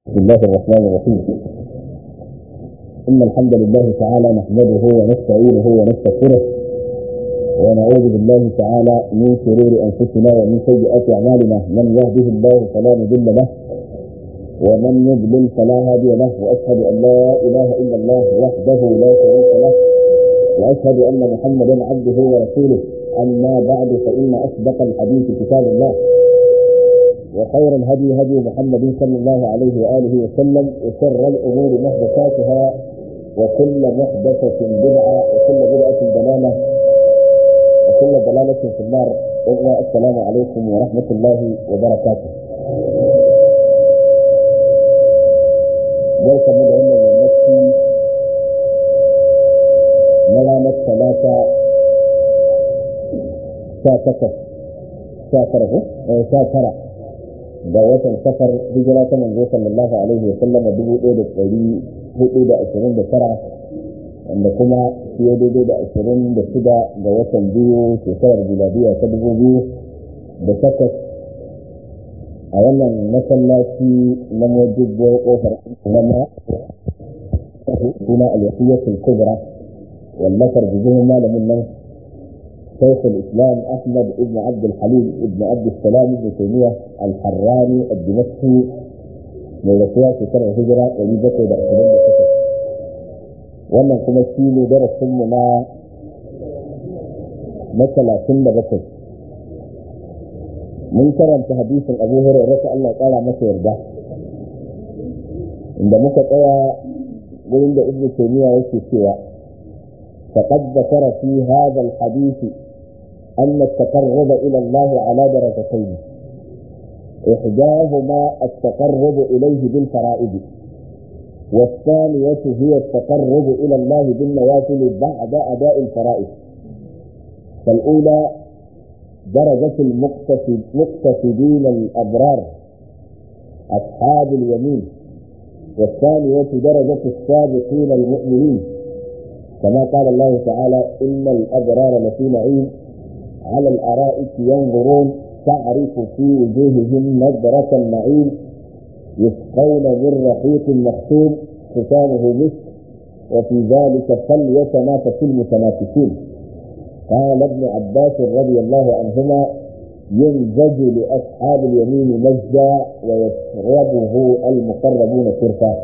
بسم الله الرحمن الرحيم إن الحمد لله تعالى نحمده ونستعينه ونستغفره ونعوذ بالله تعالى من شرور أنفسنا ومن سيئات أعمالنا من يهده الله فلا مضل له ومن يضلل فلا هادي له وأشهد أن لا إله إلا الله وحده لا شريك له وأشهد أن محمدا عبده ورسوله أما بعد فإن أصدق الحديث كتاب الله وخير الهدي هدي محمد صلى الله عليه وآله وسلم وشر الأمور محدثاتها وكل محدثة بدعة وكل بدعة ضلالة وكل ضلالة في النار السلام عليكم ورحمة الله وبركاته barka mu da wannan yammaci na ranar talata sha takwas sha tara sha tara da watan safar hijira ta manzo sallallahu alaihi wa sallama dubu ɗaya da ɗari hudu da ashirin da tara wanda kuma fiye daidai da ashirin da shida ga watan biyu shekarar biladiya ta dubu biyu da takwas a wannan masallaci na mojibbo kofar nama suna al-wasiyatul kubra wallafar bijin malamin nan شيخ الاسلام احمد بن عبد الحليم بن عبد السلام بن تيميه الحراني الدمشقي من رسول في سنه الهجره ولي بكر da ashirin da takwas wannan kuma shi ne darasinmu na na talatin da bakwai mun karanta hadisin abu hurairah ta Allah kara masa yarda inda muka tsaya wurin da ibnu taymiya yake cewa فقد ذكر في هذا الحديث أن التقرب إلى الله على درجتين إحداهما التقرب إليه بالفرائض والثانية هي التقرب إلى الله بالنوافل بعد أداء الفرائض فالأولى درجة المقتصدين الأبرار أصحاب اليمين والثانية درجة السابقين المؤمنين كما قال الله تعالى إن الأبرار لفي نعيم على الأرائك ينظرون تعرف في وجوههم نظرة النعيم يسقون من رحيق مختوم ختامه مسك وفي ذلك فليتنافس المتنافسون قال ابن عباس رضي الله عنهما ينزج لأصحاب اليمين مزجا ويشربه المقربون شرفا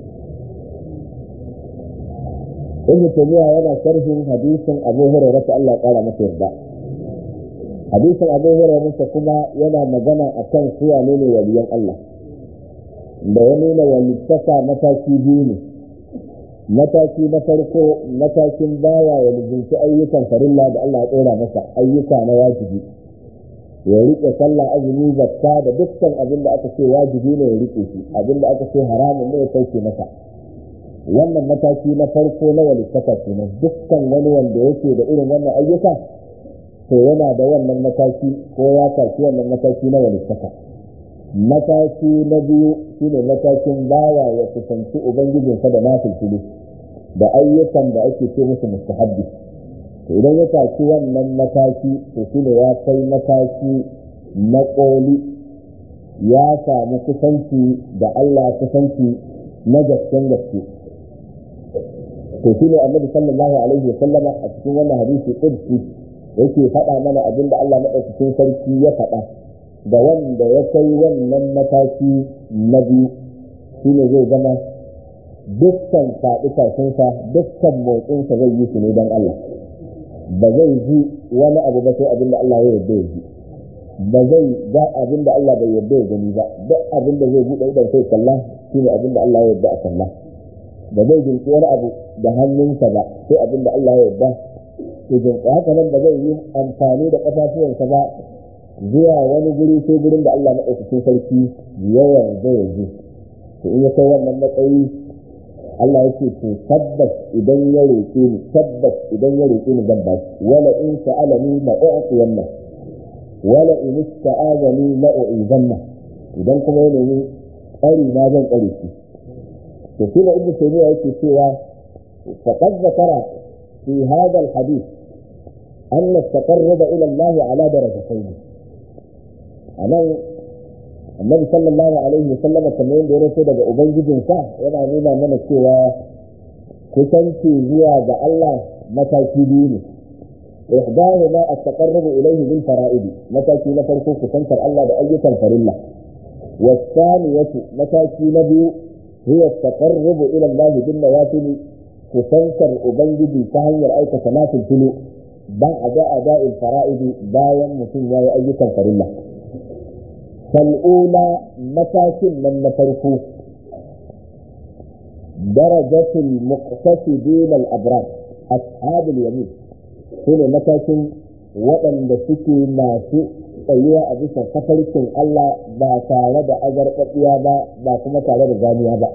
ibn taymiya yana sharhin hadisin abu hurairah ta Allah kara masa yarda hadisin abu hurairah kuma yana magana akan su wane ne waliyan Allah da ya nuna walittaka mataki biyu ne mataki na farko matakin baya ya lubunci ayyukan farilla da Allah ya tsora masa ayyuka na wajibi ya rike sallah azumi zakka da dukkan abin da aka ce wajibi ne ya rike shi abin da aka ce haramun ne ya sauke masa wannan mataki na farko na walittaka kenan dukkan wani wanda yake da irin wannan ayyuka to yana da wannan mataki ko ya tafi wannan mataki na walittaka mataki na biyu shine matakin bawa ya kusanci ubangijinsa da nafilfili da ayyukan da ake ce musu mustahabbi to idan ya tafi wannan mataki to shine ya kai mataki na koli ya samu kusanci da Allah kusanci na gasken gaske to shi ne annabi sallallahu alaihi wa sallama a cikin wannan hadisi qudsi yake faɗa mana abin da Allah madaukakin sarki ya faɗa da wanda ya kai wannan mataki na biyu shi ne zai zama dukkan faɗi tashinsa dukkan motsinsa zai yi su ne don Allah ba zai ji wani abu ba sai abin da Allah ya yarda ya ji ba zai ga abin da Allah bai yarda ya gani ba duk abin da zai buɗe idan sai kalla shi ne abin da Allah ya yarda a kalla ba zai jinki wani abu da hannunsa ba sai abin da Allah ya yarda to jinki haka nan ba zai yi amfani da ƙafafuwansa ba zuwa wani guri sai gurin da Allah maɗaukakin sarki ya yarda ya ji to in ya kai wannan matsayi Allah ya ce to tabbas idan ya roƙe ni tabbas idan ya roƙe ni zan ba shi wala in sa'alani la u'tiyanna wala in ista'azani la u'izanna idan kuma ya nemi tsari na zan tsare shi to shi da ibnu taymiya yake cewa faqad zakara fi hadha alhadith أن التقرب إلى الله على درجتين أنا annabi sallallahu alaihi wa sallama kamar yadda ya rato daga ubangijinsa yana nuna mana cewa kusanci zuwa ga Allah mataki biyu ne ihdahuma at-taqarrub ilayhi bil fara'id mataki na farko kusantar Allah da ayyukan farilla wasaniyatu mataki na biyu huwa at-taqarrub ila Allah bil nawafil kusantar ubangiji ta hanyar aikata nafil tulu ba a da ada'il fara'id bayan mutum yayi ayyukan farilla فالأولى متاكل من نفرقه درجة المقتصدين الأبرار أصحاب اليمين هنا متاكل وأن سكي ما في tsayuwa a bisa kafarkin Allah ba tare da azarɓaɓɓiya ba ba kuma tare da zaniya ba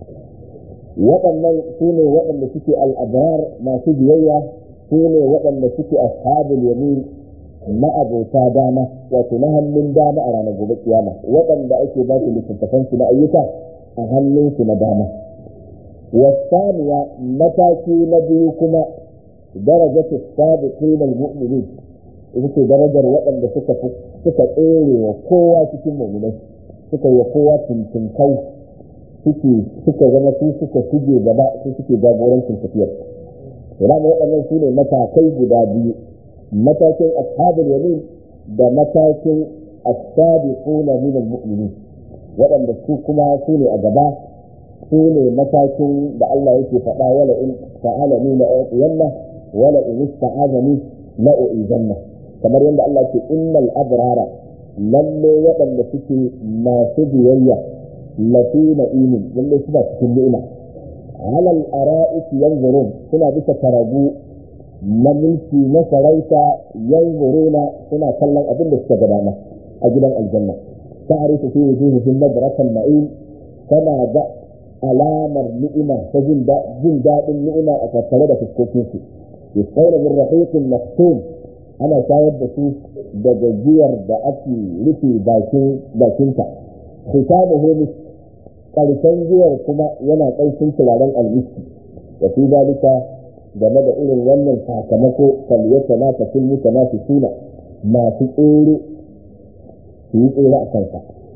waɗannan su ne waɗanda suke al'abrar masu biyayya su ne waɗanda suke ashabul yamin ma'abota dama wato na hannun dama a ranar gobe kiyama waɗanda ake ba su littattafan su na ayyuka a hannun su na dama wasaniya mataki na biyu kuma darajatu sabiqin almu'minin ita ce darajar waɗanda suka suka tsere wa kowa cikin mu'minai suka yi wa kowa tuntunkau suke suka zama su suka shige gaba su suke jagorancin tafiyar rana waɗannan su ne matakai guda biyu matakin ashabul yamin da matakin as-sabiquna min al-mu'minin waɗanda su kuma su ne a gaba su ne matakin da Allah yake faɗa wala in fa'alani la uyanna wala in ista'azani la uizanna kamar yadda Allah ce innal abrara lalle waɗanda suke masu biyayya lafi na'imin lalle suna cikin ni'ima alal ara'ik yanzurun suna bisa karagu na mulki na sarauta yanzuruna suna kallon abin da suka gudana a gidan aljanna ta'rifu fi wujuhihim nadratan na'im kana ga alamar ni'ima ta jin daɗin ni'ima a tattare da fuskokinsu yusfauna min rahiqin maktum ana shayar da su daga giyar da ake rufe bakin bakinta khitamuhu misk karshen giyar kuma yana ƙanshin turaren almiski da fi zalika game da irin wannan sakamako kaliyata na ta sun mutu na suna masu tsere su yi tsere a kansa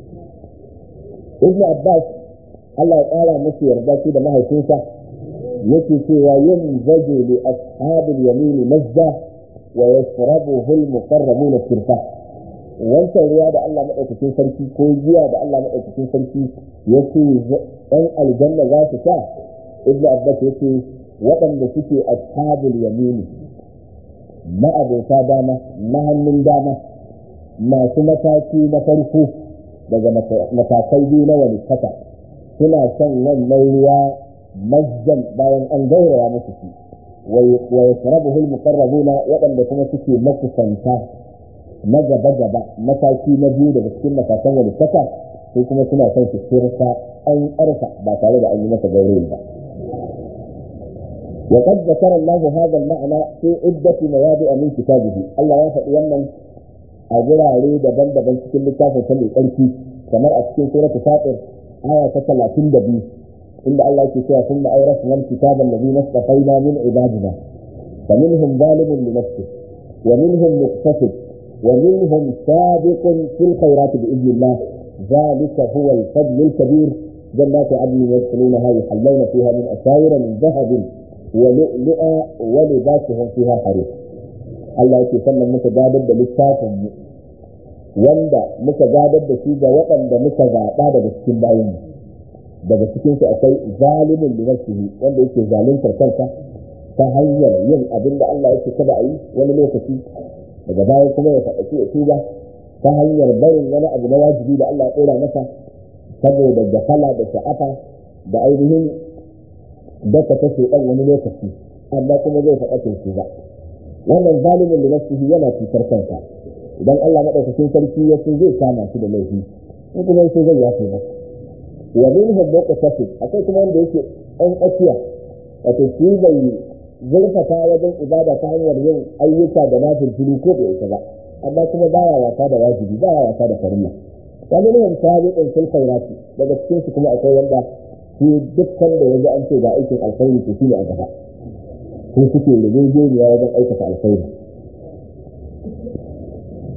ibn abbas Allah ya ƙara musu yarda shi da mahaifinsa yake cewa yin zaje li ashabil yamini mazza wa yashrabuhu al-muqarrabun shirfa wancan ruwa da Allah madaukakin sarki ko giya da Allah madaukakin sarki yake ɗan aljanna za su sha ibn abbas yake waɗanda suke ashabul yamini ma'abota dama na hannun dama masu mataki na farko daga matakai biyu na wani kasa suna son wannan ruwa majjan bayan an gauraya musu shi wa yashrabuhu al-muqarrabuna waɗanda kuma suke makusanta na gaba gaba mataki na biyu daga cikin matakan wani kasa sai kuma suna son su shirka an ƙarfa ba tare da an yi masa gaurayi ba وقد ذكر الله هذا المعنى في عدة مواضع من كتابه الله يفعل يمن أجرى عليه دبن دبن cikin littafin sa mai tsarki kamar a cikin suratul fatir aya ta 32 inda Allah yake cewa sun ma'auratu wal kitaba alladhi nastafaina min ibadina فمنهم ظالم لنفسه ومنهم مقتصد ومنهم سابق في الخيرات بإذن الله ذلك هو الفضل الكبير جنات عدن يدخلونها يحلون فيها من أساور من ذهب ولؤلؤا ولباسهم فيها حرير Allah yake sannan muka gadar da littafin mu wanda muka gadar da shi ga waɗanda muka zaɓa daga cikin bayan mu daga cikin su akwai zalimin li nafsihi wanda yake zaluntar kansa ta hanyar yin abin da Allah yake kada a yi wani lokaci daga baya kuma ya faɗa ya tuba ta hanyar barin wani abu na wajibi da Allah ya ɗora masa saboda gafala da sha'afa da ainihin daka ta ɗan wani lokaci amma kuma zai faɗa su ba wannan zalimin da nafsihi yana cutar kansa idan Allah madaukakin sarki ya so zai kama shi da laifi in kuma sai zai yafe masa wa minhum muqtasid akwai kuma wanda yake ɗan tsakiya wato shi bai zurfafa wajen ibada ta hanyar yin ayyuka da nafil fili ko bai isa ba amma kuma baya wasa da wajibi baya wasa da farilla wa minhum sabiqun fil khairati daga cikin su kuma akwai wanda shi dukkan da yanzu an ce ga aikin alkhairi to shine a gaba ko suke rigegeniya wajen aikata alkhairi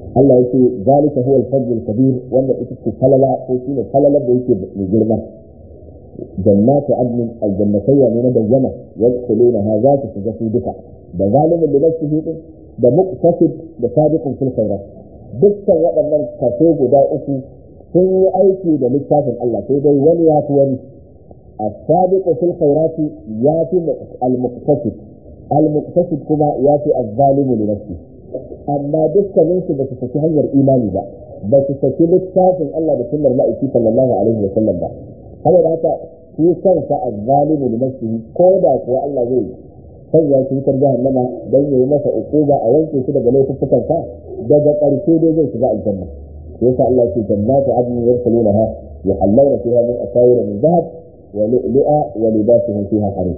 Allah ya ce zalika huwa al-fadl al-kabir wanda ita ce falala ko shine falalar da yake mai girma jannatu adnin aljannatayya ne na bayyana yadkhulunaha za su shiga su duka da zalimin da nafsihi din da muqtasid da sabiqun fil khairat dukkan waɗannan kaso guda uku sun yi aiki da littafin Allah sai dai wani ya fi wani السابق في الخيرات ياتي المقتصد المقتصد كما ياتي الظالم لنفسه amma dukkanin su ba su saki hanyar imani ba ba su saki littafin Allah da sunnar ma'aiki sallallahu alaihi wa sallam ba saboda haka shi kansa azzalimu li nafsihi ko da kuwa Allah zai sanya shi wutar jahannama dan yayi masa ukuba a wanke shi daga laifukan sa daga ƙarshe dai zai shiga aljanna yasa Allah ya ce jannatu adnin yadkhulunaha yuhallawna fiha min asawira min dhahab wa lu'lu'a wa libasuhum fiha harir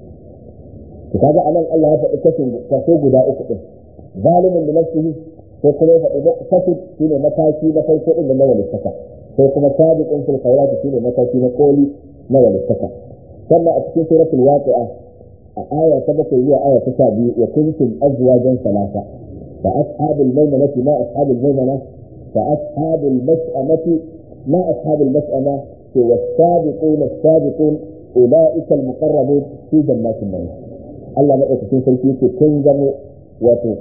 to kaga anan Allah ya faɗi kashin kaso guda uku din zalimin da nafsihi sai kuma ya faɗi muqtasid shine mataki na farko din na walittaka sai kuma sabiqun fil khairat shine mataki na koli na walittaka sannan a cikin suratul waqi'a a aya ta bakwai zuwa aya ta sha biyu wa kuntum azwajan salasa fa ashabul maimanati ma ashabul maimana fa ashabul mas'amati ma ashabul mas'ama والسابقون السابقون أولئك المقربون في جنات النعيم Allah maɗaukakin sarki yake kun zamo wato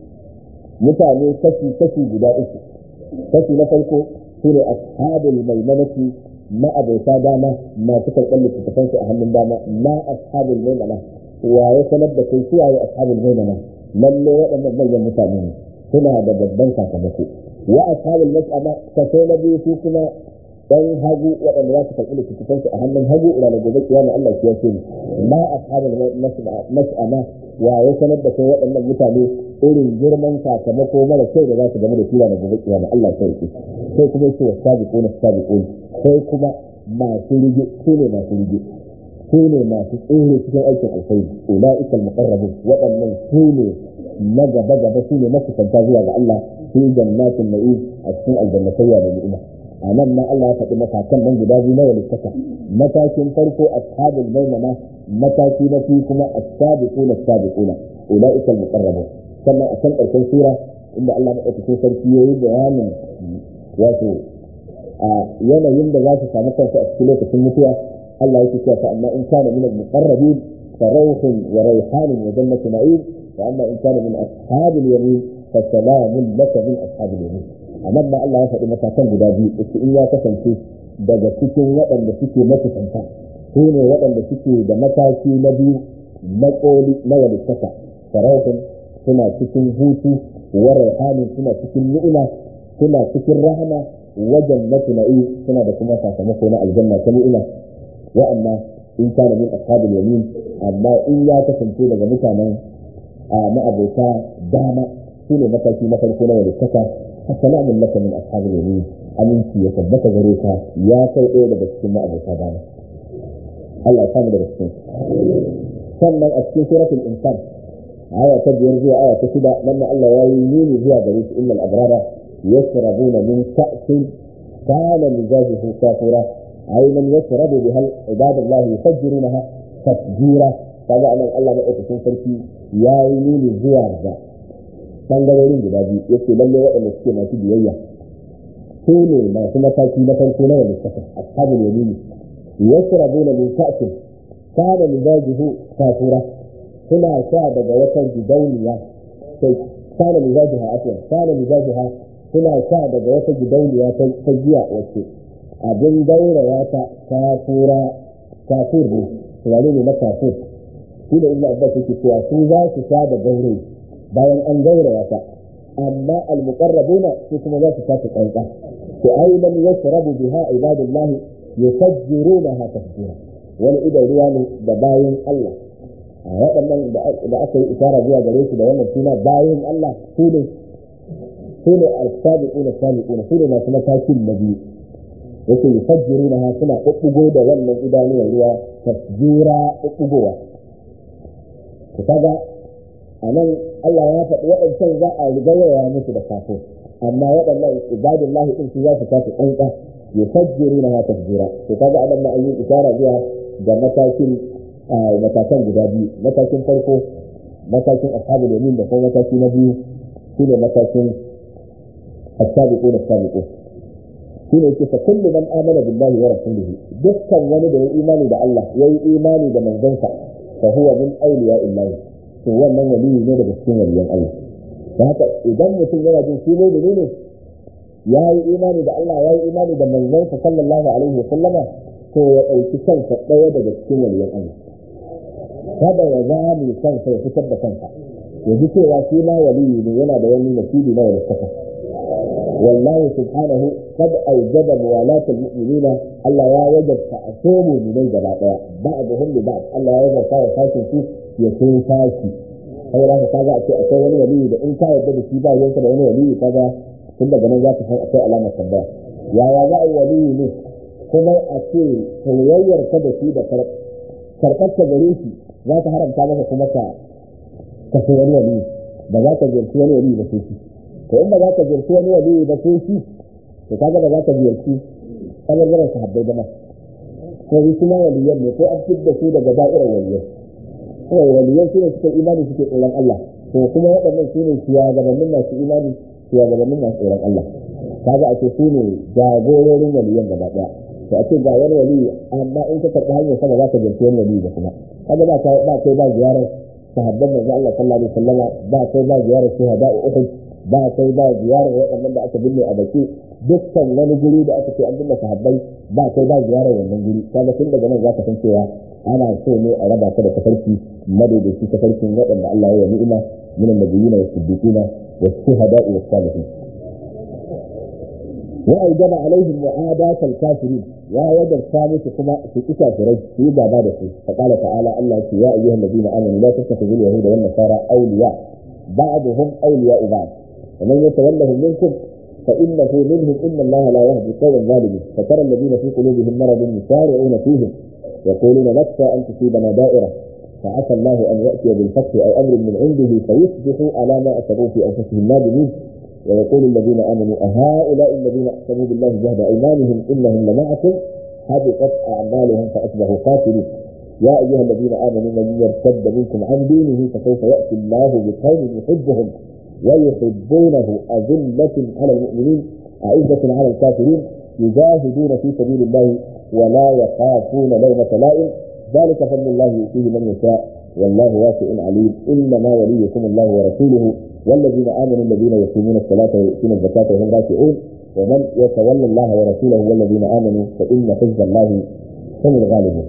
mutane kashi kashi guda uku kashi na farko su ne ashabul maimanati ma abota dama masu karɓar littattafan su a hannun dama ma ashabul maimana wa ya sanar da kai su waye ashabul maimana lalle waɗannan manyan mutane ne suna da babban sakamako wa ashabul mas'ama kaso na biyu su kuma dan hagu waɗanda za su karɓi littattafan su a hannun hagu ila da gobe kiyama Allah ya ce ma ashabul mas'ama wa ya sanar da kai waɗannan mutane irin girman sakamako mara kyau da za su game da kila da gobe kiyama Allah ya ce sai kuma yace wa sabiquna sabiqun sai kuma masu rige su ne masu rige su ne masu tsere cikin aikin alkhairi ulaika almuqarrabun waɗannan su ne na gaba gaba su ne makusanta zuwa ga Allah fi jannatin na'im a cikin aljannatayya da ni'ima a nan ma Allah ya faɗi matakan nan guda biyu na walittaka matakin farko ashabul maimana mataki na fi kuma as-sabiquna as-sabiquna ulaika al-muqarrabun sannan a kan ƙarshen sura inda Allah madaukakin sarki yayi bayanin wato a yanayin da za su samu kansu a cikin lokacin mutuwa Allah yake cewa fa amma in kana min al-muqarrabin fa rawhun wa rayhanun wa jannatu na'im wa amma in kana min ashabil yamin fa salamun laka min ashabil yamin amma ma Allah ya faɗi matakan guda biyu yace in ya kasance daga cikin waɗanda suke makusanta su ne waɗanda suke da mataki na biyu na ƙoli na walittaka farautin suna cikin hutu wa raihanin suna cikin ni'ima suna cikin rahama wajen na tuna'i suna da kuma sakamako na aljanna ta ni'ima wa amma in kana min ashabul yamin amma in ya kasance daga mutanen ma'abota dama su ne mataki na farko na walittaka assalamu laka min ashabul yamin aminci ya tabbata gare ka ya kai ɗaya daga cikin ma'abota dama Allah ya samu daga cikin sannan a cikin suratul insan aya ta biyar zuwa aya ta shida nan Allah ya yi nuni zuwa gare su innal abrara yashrabuna min ka'sin kana mizajuhu kafura aynan yashrabu biha ibadullah yufajjirunaha tafjira kaga anan Allah na ɗaukakin sarki ya yi nuni zuwa ga bangarorin guda biyu yace lalle waɗanda suke masu biyayya su ne masu mataki na farko na wanda suka ashabul yamini yashrabuna min ka'sin kana mizajuhu kafura suna sha daga wata gidauniya sai kana mizajuha afwan kana mizajuha suna sha daga wata gidauniya ta giya wacce abin gauraya ta kafura kafur ne wani ne na kafur shi da ibnu abbas yake cewa su za su sha da gaurayi bayan an gauraya ta amma al-muqarrabuna su kuma za su sha ta kanka to aidan yashrabu biha ibadullah yufajjirunaha tafjira wani idan ruwa ne da bayan Allah a waɗannan da aka yi isara zuwa gare su da wannan suna bayan Allah su ne su ne al-sabiquna sabiquna su ne masu matakin na biyu yake yufajjirunaha suna ɓuɓɓugo da wannan idanuwar ruwa tafjira ɓuɓɓugowa to kaga a nan Allah ya faɗi waɗancan za a rigayaya musu da kafin amma waɗannan ibadullahi ɗin su za su tafi ƙanƙa yufajjiruna tafjira to kaga anan ma an yi isara zuwa ga matakin matakan guda biyu matakin farko matakin ashabul yamin da kuma mataki na biyu shine matakin as-sabiquna as-sabiqun shine yake fa kullu man amana billahi wa rasulihi dukkan wani da ya imani da Allah ya yi imani da manzonsa fa huwa min awliya illahi to wannan waliyi ne daga cikin waliyan Allah da haka idan mutum yana jin shi ne ne ya yi imani da Allah ya yi imani da manzonsa sallallahu alaihi wa sallama to ya ɗauki kansa ɗaya daga cikin waliyan Allah kada ya zame kansa ya fitar da kansa ya ji cewa shi ma waliyi ne yana da wani nasibi na wani kafa والله سبحانه قد أوجب موالاة المؤمنين ألا يا وجب تأثير من جبا بعضهم لبعض ألا يا وجب كاو فاشن فيه يكون فاشي sai za ka kaga a ce akwai wani waliyi da in ka yarda da shi ba yanka da wani waliyi kaga tun daga nan za ka san akwai alamar tambaya yaya za a yi waliyi ne kuma a ce soyayyar ka da shi da karɓar ka gare shi za ta haramta maka kuma ka ka so wani waliyi ba za ka ziyarci wani waliyi ba sai shi to in ba za ka ziyarci wani waliyi ba sai shi to kaga ba za ka ziyarci ɓangaren sahabbai ba ma ko yi kuma waliyan ne ko an fidda su daga da'irar waliyan kawai waliyan su ne suka imani suke tsoron Allah to kuma waɗannan su ne shugabannin masu imani shugabannin masu tsoron Allah kaga a ce su ne jagororin waliyan gaba ɗaya to a ce ga wani waliyi amma in ka karɓi hanyar sama za ka ziyarci wani waliyi ba kuma kaga ba ba kai ba ziyarar sahabban manzo Allah sallallahu alaihi wasallama ba kai ba ziyarar shuhada Uhud ba kai ba ziyarar waɗannan da aka binne a baki dukkan wani guri da aka ce an binne sahabbai ba kai ba ziyarar wannan guri kaga tun daga nan za ka san cewa ana so ne a raba ka da tafarki madaidaci tafarkin waɗanda Allah ya yi ni'ima min annabiyina wa siddiqina wa shuhada'i wa salihin wa aujaba alaihim mu'adat al-kafirin ya wajarta musu kuma su ki kafirai su yi gaba da su fa qala ta'ala Allah ya ce ya ayyuhal ladina amanu la tattakhidhu al-yahuda wan nasara awliya ba'duhum awliya'u ba'd ومن يتولهم منكم فإنه منهم إن الله لا يهدي القوم الظالمين فترى الذين في قلوبهم مرض يسارعون فيهم يقولون نخشى أن تصيبنا دائرة فعسى الله أن يأتي بالفتح أو أمر من عنده فيصبحوا على ما أسروا في أنفسهم نادمين ويقول الذين آمنوا أهؤلاء الذين أقسموا بالله جهد أيمانهم إنهم لمعكم حبطت أعمالهم فأصبحوا خاسرين يا أيها الذين آمنوا من يرتد منكم عن دينه فسوف يأتي الله بقوم يحبهم ويحبونه أذلة على المؤمنين أعزة على الكافرين يجاهدون في سبيل الله ولا يخافون لومة لائم ذلك فضل الله يؤتيه من يشاء والله واسع عليم إنما وليكم الله ورسوله والذين آمنوا الذين يقيمون الصلاة ويؤتون الزكاة وهم راكعون ومن يتولى الله ورسوله والذين آمنوا فإن حزب الله هم الغالبون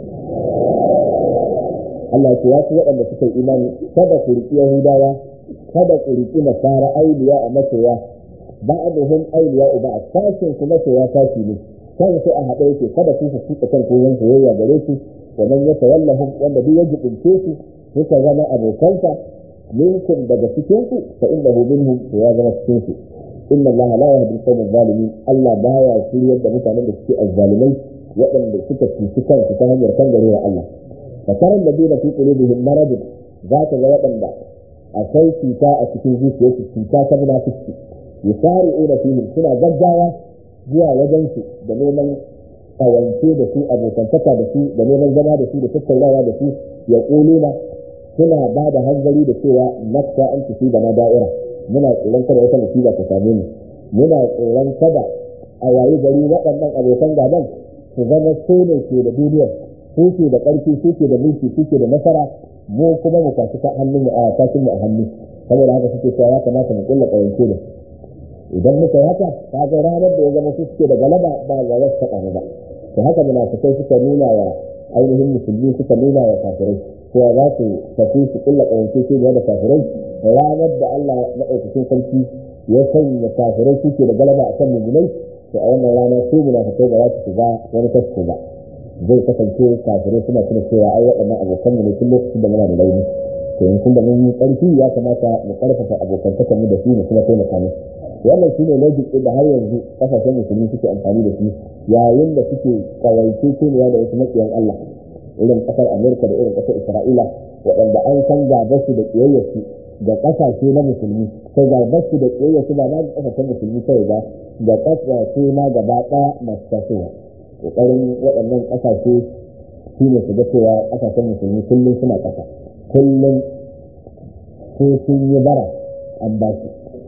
Allah ya ce waɗanda suka yi imani kada ku riƙi Yahudawa kada ku riƙi nasara auliya a masoya ba'aduhum auliya uba a sashin ku masoya sashi ne kan su a haɗe yake kada ku su kan koyon soyayya gare su wa man yatawallahum wanda duk ya jibince su suka zama abokansa minkum daga cikin ku fa innahu minhum to ya zama cikin su inna Allah la yahdi al-qawm adh-dhalimin Allah baya shiryar da mutanen da suke azzalimai waɗanda suka cuci kansu ta hanyar kan garewa Allah fa tara alladhina fi qulubihim marad za ka ga waɗanda akwai cuta a cikin zuciyarsu cuta ta munafiki yusari'una fihim suna gaggawa zuwa wajen su da neman kawance da su abokantaka da su da neman zama da su da tattaunawa da su ya kuluna suna ba da hanzari da cewa nafsa an tafi da na da'ira muna tsoron kada wata musiba ta same mu muna tsoron kada a yayi gari waɗannan abokan gaban su zama su ne ke da duniyar su ke da ƙarfi su ke da mulki su ke da nasara mu kuma mu kwashi ta hannun a kashin mu a hannu saboda haka suke cewa ya kamata mu kulla ƙawance da idan muka yi haka ta ga ranar da ya zama su suke da galaba ba ga wasu taɓa ba to haka munafikai suka nuna wa ainihin musulmi suka nuna wa kafirai cewa za su tafi su kulla ƙawance ce da kafirai ranar da Allah maɗaukakin sarki ya sanya kafirai suke da galaba akan mummunai to a wannan rana su munafikai ba za su shiga wani kasko ba zai kasance kafirai suna tuna cewa ai waɗannan abokan ne tun lokacin da muna da launi to in kun da mun yi ƙarfi ya kamata mu ƙarfafa abokantakan mu da su mu kuma taimaka musu wannan shi ne logic da har yanzu kasashen musulmi suke amfani da shi yayin da suke kawaice keniya da wasu makiyan Allah irin kasar Amerika da irin kasar Isra'ila waɗanda an san gabarsu da ƙiyayyarsu da ƙasashe na musulmi sai gabarsu da ƙiyayyarsu ba na kasashen musulmi kawai ba da ƙasashe na gaba ɗaya masu tasowa ƙoƙarin waɗannan ƙasashe shi ne su ga cewa ƙasashen musulmi kullum suna ƙasa kullum ko sun yi bara an ba su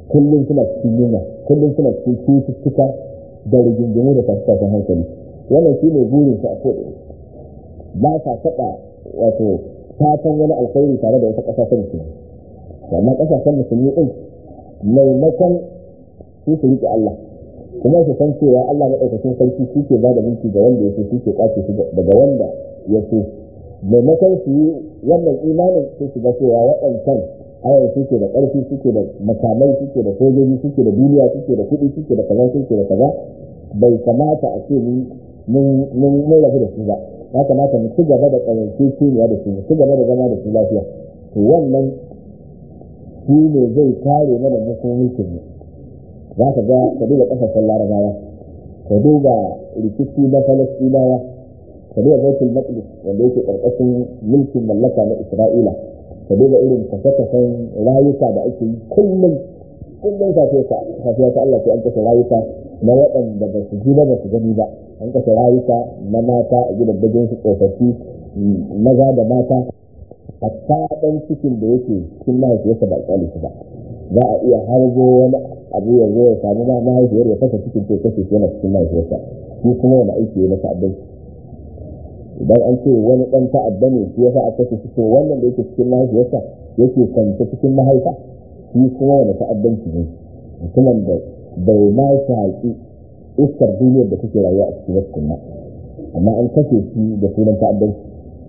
kullum suna cikin yunwa kullum suna cikin cututtuka da rigingimu da tashin hankali wannan shi ne burin su a ko'ina ba sa taɓa wato fatan wani alkhairi tare da wata ƙasa ta musulmi amma ƙasashen musulmi ɗin maimakon su su riƙe Allah kuma su san cewa Allah maɗaukakin sarki shi ke ba da mulki ga wanda ya so shi ke ƙwace shi daga wanda ya so maimakon su yi wannan imanin sai su ga cewa waɗancan ayar suke da ƙarfi suke da makamai suke da sojoji suke da duniya suke da kuɗi suke da kaza suke da kaza bai kamata a ce mun rabu da su ba ya kamata mu ci gaba da ƙarance kimiyya da su mu ci gaba da zama da su lafiya to wannan shi ne zai kare mana musulmin mu za ka ga ka duba ƙasashen larabawa ka duba rikici na falastinawa ka duba baitul maqdis wanda yake ƙarƙashin mulkin mallaka na isra'ila ka duba irin kashe-kashen rayuka da ake yi kullum kullum safiya ta Allah sai an kashe rayuka na waɗanda ba su ji ba ba su gani ba an kashe rayuka na mata a gidajen su tsofaffi maza da mata hatta ɗan cikin da yake cikin mahaifiyarsa ba ƙyale shi ba za a iya harbo wani abu ya zo ya samu ma mahaifiyar ya kasa cikin ko kashe shi yana cikin mahaifiyarsa shi kuma wani aiki ya masa abin idan an ce wani ɗan ta'adda ne shi yasa aka ce to wannan da yake cikin mahaifiyarsa yake kwance cikin mahaifa shi kuma wani ta'addanci ne mutumin da bai ma shaƙi iskar duniyar da take rayuwa a cikin wasu amma an kashe shi da sunan ta'addanci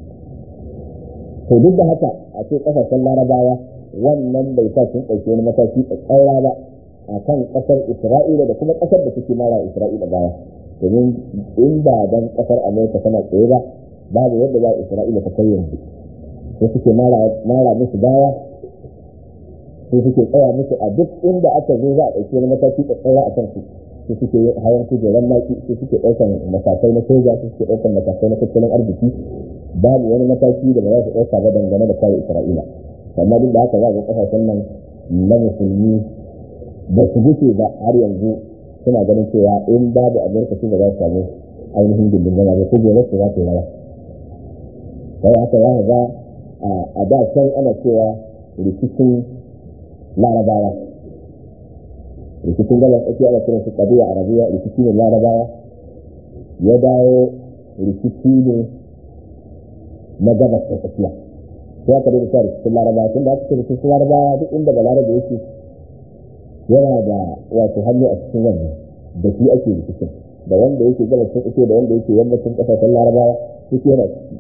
to duk da haka a ce ƙasashen larabawa wannan bai sa sun ɗauki wani mataki tsatsara ba a kan ƙasar isra'ila da kuma ƙasar da suke mara isra'ila baya domin in ba dan ƙasar amurka tana tsaye ba babu yadda za isra'ila ta kai yanzu sai suke mara musu baya sai suke tsaya musu a duk inda aka zo za a ɗauki wani mataki tsatsara a kansu sai suke hayan kujerar naki sai suke ɗaukan matakai na soja sai suke ɗaukan matakai na tattalin arziki babu wani mataki da ba za su ɗauka ba dangane da kare isra'ila amma duk da haka za ga ƙasashen nan na musulmi ba su guce ba har yanzu suna ganin cewa in babu amurka su ba za su samu ainihin gindin zama ba ko gobe su za su yi rawa sai haka za ga a da can ana cewa rikicin larabawa rikicin galar tsakiya ana kiran su kabiya arabiya rikici ne larabawa ya dawo rikici ne na gabas da tsakiya sai aka da sa rikicin larabawa tun da aka ce rikicin larabawa duk inda ba larabawa yake yana da wato hannu a cikin wannan da shi ake rikicin da wanda yake gabas da tsakiya da wanda yake yammacin kasashen larabawa duk yana ciki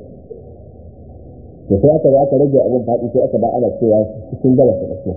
to sai aka aka rage abin faɗi sai aka ba ana cewa cikin gabas da tsakiya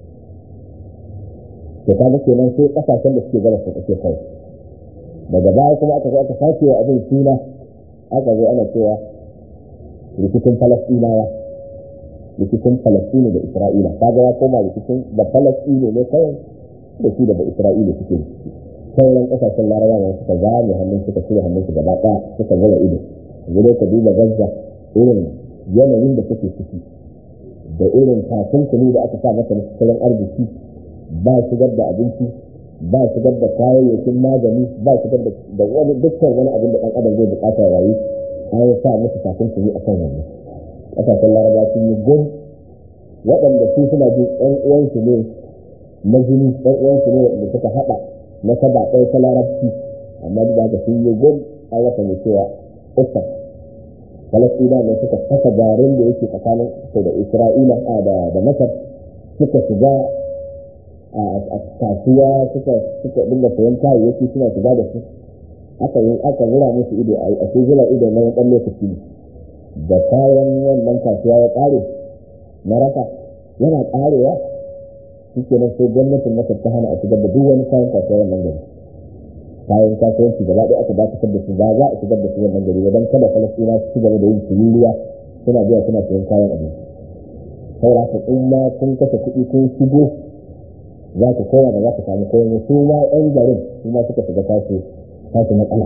to kaga kenan sai kasashen da suke gabas da tsakiya kawai daga baya kuma aka zo aka sake wa abin suna aka zo ana cewa rikicin falastinawa rikicin falastini da isra'ila kaga ya koma rikicin da falastini ne kawai da shi da da isra'ila suke sauran kasashen larabawa suka zame hannun suka cire hannun su gaba ɗaya suka zama ido yanzu ka duba gaza irin yanayin da suke ciki da irin takunkumi da aka sa masa tattalin arziki ba shigar da abinci ba shigar da kayayyakin magani ba shigar da wani dukkan wani abin da ɗan adam zai bukata ya rayu an sa musu takunkumi a kan wannan ƙasashen laraba sun yi gom waɗanda su suna jin ɗan uwansu ne na jini ɗan uwansu ne waɗanda suka haɗa na saba ɗaya ta larabci amma duk da haka sun yi gom an rasa mai cewa uffar falastina ne suka kasa garin da yake tsakanin su da isra'ila da masar suka shiga a kasuwa suka suka dinga sayan kayayyaki suna shiga da su aka yi aka zura musu ido a ce zura ido na wani ɗan lokaci da kayan wannan kasuwa ya ƙare na raka yana ƙarewa shi ke nan sai gwamnatin masar ta hana a shigar da duk wani kayan kasuwa wannan gari kayan kasuwanci gaba ɗaya aka dakatar da su ba za a shigar da su wannan gari ba don kada falastina su ci gaba da yin tururiya suna biya suna sayan kayan abinci saboda haka in ma kun kashe kuɗi kun shigo za ku kowa da za ku samu kowa su ma ɗan garin su ma suka shiga tasu tasu matsala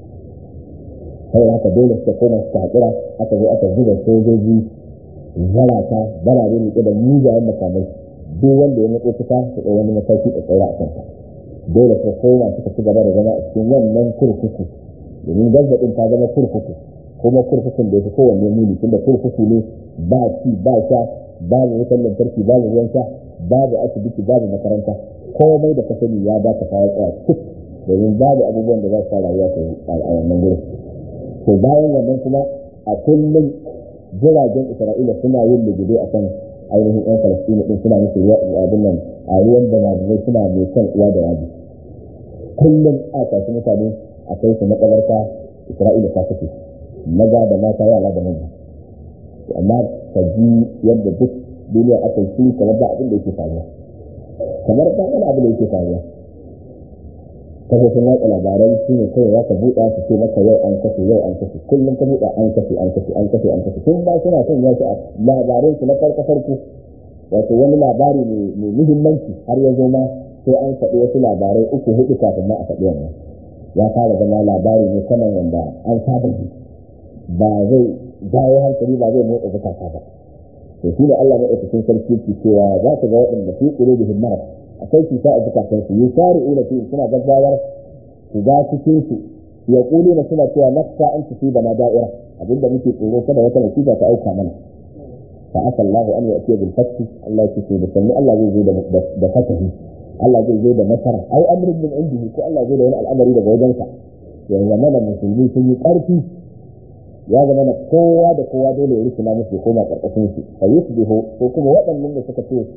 saboda haka dole suka koma suka haƙura aka zo aka zuba sojoji zarata barare ne da mugayen makamai duk wanda ya matso kusa su ɗau wani mataki da tsaye a kansa dole su koma suka ci gaba da zama a cikin wannan kurkuku domin gazzaɓin ta zama kurkuku kuma kurkukun da ya fi kowanne muni tunda kurkuku ne ba ci ba sha babu wutar lantarki babu ruwan sha babu asibiti babu makaranta komai da ka sani ya ba ka fara tsaya cik domin babu abubuwan da za su sa rayuwa ta yi a wannan gurin to bayan wannan kuma a kullum jiragen isra'ila suna yin lugude a kan ainihin yan falastini din suna musu abin nan a ruwan da mazumai suna mai kan uwa da yaji kullum a tashi mutane a kai su makabarta isra'ila ta kace maza da mata yara da manya amma ka ji yadda duk duniya aka yi kamar ba abin da yake faruwa kamar ba wani abin da yake faruwa kafofin watsa labarai shi ne kawai za ka buɗa su ce maka yau an kashe yau an kashe kullum ka buɗa an kashe an kashe an kashe an kashe tun ba suna son ya a labarai su na farko farko wato wani labari mai muhimmanci har ya zo ma sai an faɗi wasu labarai uku hudu kafin ma a faɗi wannan ya fara zama labari ne saman wanda an saba ji ba zai jawo hankali ba zai motsa zukata ba to shi ne Allah maɗaukakin sarki ke cewa za ka ga waɗanda fi ƙulubihim marad akwai cuta a zukatansu yi shari ila fi suna gaggawar su ga cikin su ya kuli na suna cewa nafsa an tafi da na da'ira abinda muke tsoro kada wata musiba ta auka mana fa aka Allah an ya atiya bil fathi Allah ya ce da sanni Allah zai zo da fatahi Allah zai zo da nasara ai amrin min indihi ko Allah zai da wani al'amari daga wajensa ya zama da musulmi sun yi ƙarfi ya zama na kowa da kowa dole ya rikina musu ya koma ƙarƙashin su fa yusbihu ko kuma waɗannan da suka ce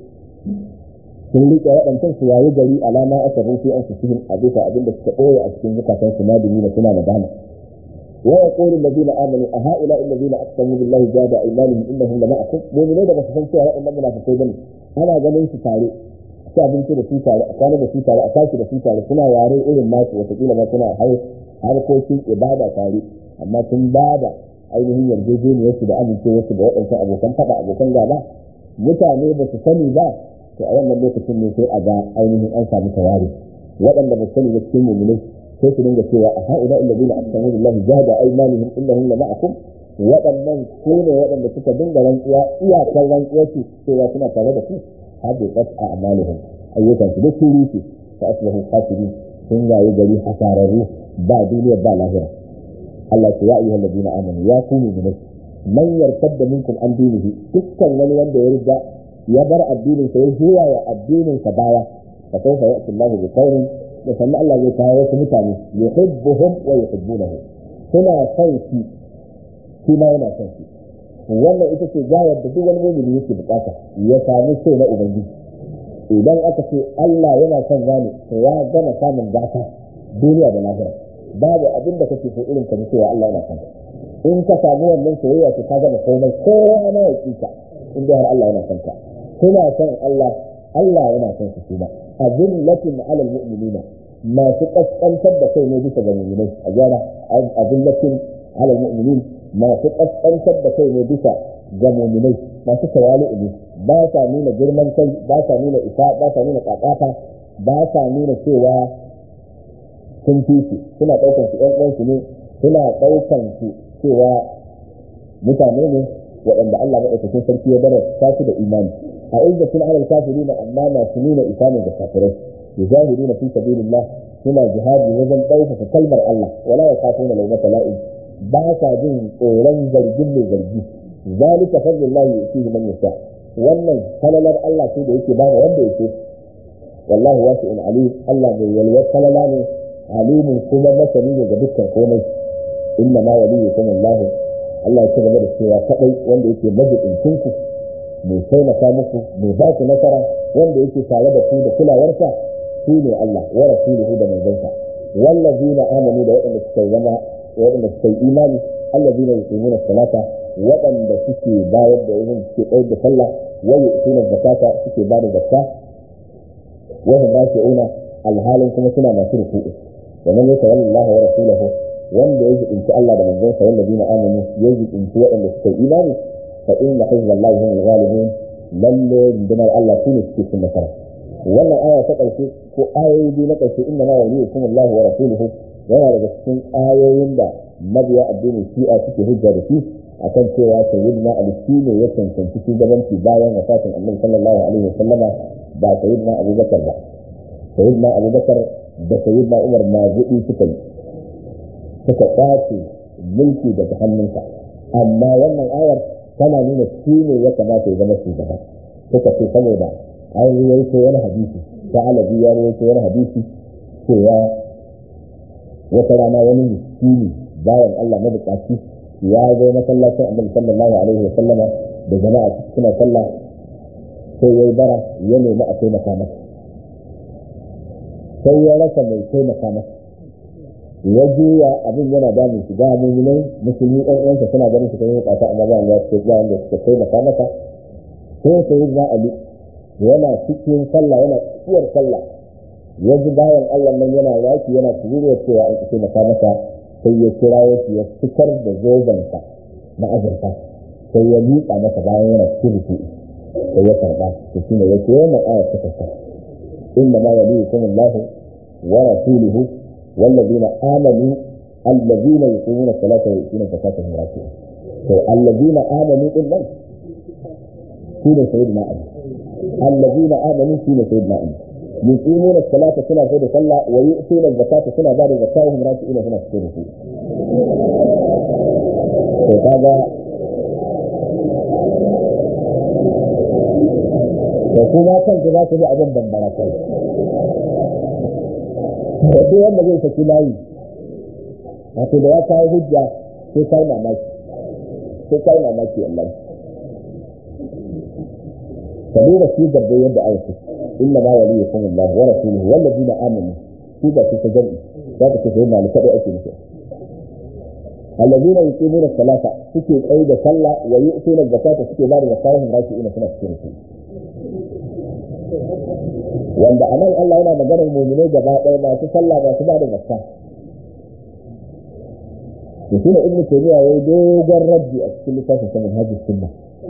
sun riƙe waɗancan su yayi gari alama aka rufe an su cikin a bisa abin da suka ɓoye a cikin zukatan su nadimi na suna nadama wa yaqulu alladhina amanu a ha'ula alladhina aqsamu billahi jada aymanihim innahum la ma'akum mu'minai da basu san cewa waɗannan munafikai bane ana ganin su tare ci abinci da su tare a kwana da su tare a tashi da su tare suna yare irin nasu wataƙila ma suna harkokin ibada tare amma sun ba da ainihin yarjejeniyarsu da amincewarsu da waɗancan abokan faɗa abokan gaba mutane ba su sani ba to a wannan lokacin ne sai a ga ainihin an samu tawari waɗanda ba sani da cikin mu'minai sai su dinga cewa a ha'ula alladhina aqsamu billahi jahada aymanihim innahum la ma'akum waɗannan ko ne waɗanda suka dinga rantsuwa iyakar rantsuwa ce cewa suna tare da ku hadu qat a'malihim ayyukan su duk sun rufe fa asbahu khasirin sun yayi gari hasararru ba duniya ba lahira Allah ya ayyuha alladhina amanu ya ku mu'minai man yartadda minkum an dinihi dukkan wani wanda ya riga ya bar addinin sa ya juya wa addinin sa baya fa kaifa ya'ti Allahu bi khairin da sannan Allah zai kawo wasu mutane yuhibbuhum wa yuhibbunahu suna son shi shi ma yana son shi wannan ita ce gayar da duk wani mu'mini yake bukata ya sami so na ubangiji idan aka ce Allah yana son gane to ya gama samun gata duniya da lahira babu abin da kake so irin ka ji cewa Allah yana son in ka samu wannan soyayya to ka gama komai kowa ma ya kika in dai har Allah yana son ka kuna son Allah Allah yana son su kuma azillatin ala almu'minina masu kaskantar da kai ne bisa ga mu'minai a gyara azillatin ala almu'minin masu kaskantar da kai ne bisa ga mu'minai masu tawali'u ne ba sa nuna girman kai ba sa nuna isa ba sa nuna kakata ba sa nuna cewa sun fi su suna ɗaukan su ƴan uwansu ne suna ɗaukan su cewa mutane ne waɗanda Allah maɗaukakin sarki ya darasta su da imani a inda sun alal kafiri na amma masu nuna isa ne da kafirai yujahiduna fi sabilillah suna jihadi wajen ɗaukaka kalmar Allah wala ya kafuna laumata la'in ba sa jin tsoron zargin mai zargi zalika fadlullahi yu'tihi man yasha wannan falalar Allah ce da yake bada wanda yake wallahu wasi'un alim Allah mai yalwar falala ne alimin kuma masani ne ga dukkan komai inna ma waliyukum Allah Allah ya ci gaba da cewa kadai wanda yake majidincin ku mai taimaka muku mai ba ku nasara wanda yake tare da ku da kulawarsa shi ne Allah wa rasuluhu da manzansa wallazina amanu da waɗanda suka zama waɗanda suka yi imani allazina yuqimuna salata waɗanda suke bayar da yin suke tsayar da sallah wa yu'tuna zakata suke ba da zakka wa hum raki'una alhalin kuma suna masu ruku'u wa man yatawalla Allah wa rasulahu wanda ya jibinci Allah da manzansa wallazina amanu ya jibinci waɗanda suka yi imani fa inna hizballahi humul ghalibun lalle rundunar Allah shine suke cin nasara wannan aya ta ƙarshe ko ayoyi biyu na ƙarshe inda ma waliyukum Allah wa rasuluhu yana daga cikin ayoyin da mabiya addinin shi'a suke hujja da shi akan cewa sayyidina ali shi ne ya cancanci shugabanci bayan wafatin annabi sallallahu alaihi wa sallama ba sayyidina abubakar ba sayyidina abubakar da sayyidina umar ma gudi suka yi suka kwace mulki daga hannunsa amma wannan ayar tana nuna shi ne ya kamata ya zama shugaba suka ce saboda an ruwaito wani hadisi ta alabi ya ruwaito wani hadisi cewa wata rana wani miskini bayan Allah mabukaci ya zo masallacin annabi sallallahu alaihi wa sallama da jama'a suna sallah sai yayi bara ya nemi a taimaka masa sai ya rasa mai taimaka masa ya juya abin yana damun shi ga mu'minai musulmi ɗan uwansa suna ganin su kai bukata amma ba wanda suke ba wanda suka taimaka masa sai sai na ali yana cikin sallah yana tsiyar sallah ya ji bayan Allah nan yana yaki yana turuwa cewa an taimaka masa sai ya kira shi ya fitar da zobensa na azurfa sai ya miƙa masa bayan yana cikin rufi sai ya karɓa to shine ya ce wannan ayar ta kasa inna ma waliyukum Allah wa rasuluhu والذين آمنوا الذين يقيمون الصلاة ويؤتون الزكاة وهم راكعون الذين آمنوا إلا سيدنا سيدنا علي الذين آمنوا سيدنا سيدنا علي يقيمون الصلاة سنة زي صلى ويؤتون الزكاة سنة بعد الزكاة وهم راكعون هنا سيدنا هذا to kuma kanku za ku bi abin bambara kai da duk wanda zai saki layi wato da ya kawo hujja sai kai mamaki sai kai mamaki Allah ka duba shi garbe yadda aya ce inna ma waliyukum Allah wa rasuluhu wal ladina amanu shi ba shi ta jami'i za ka ce sai malika da ake nufi alladina yuqimuna salata suke tsaye da sallah wa yu'tuna zakata suke ba da zakatun raki'ina suna cikin su wanda a nan Allah yana maganar muminai gaba ɗaya masu sallah masu ba da zakka to shi ne ibnu taymiya yayi dogon raddi a cikin littafin sa manhaj sunna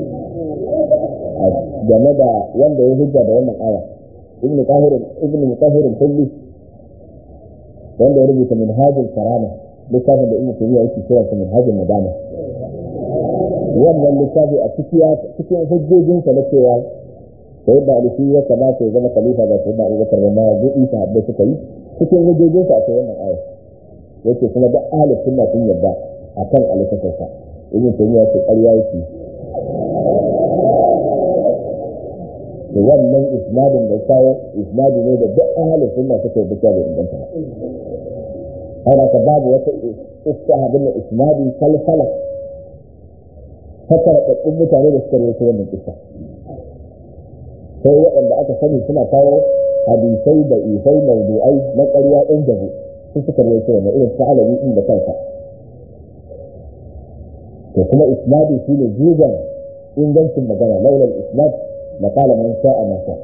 game da wanda ya hujja da wannan aya ibnu qahir ibnu mutahhir kulli wanda ya rubuta manhaj karama littafin da ibnu taymiya yake kira sa manhaj nadama wannan littafi a cikin hujjojinsa na cewa sai da alifi ya kamata ya zama khalifa ga sayyidina Abubakar da ma gudi ta habbai suka yi cikin hujjojin sa akwai wannan aya yake kuma da ahli sunna sun yarda akan alifafin sa ibn taymiya ce ƙarya yake to wannan isnadin da kawo isnadi ne da duk ahli sunna suka yarda da inganta ana ka babu wata istihabin da isnadi kalfala fakar da mutane da suka rawaito wannan kissa sai waɗanda aka sani suna kawo hadisai da isai mawdu'ai na ƙarya ɗin jabu su suka rawaito wannan irin su alawi ɗin da kansa to kuma isnadi shi ne jigon ingancin magana laulal isnad na kala man sha'a ma sha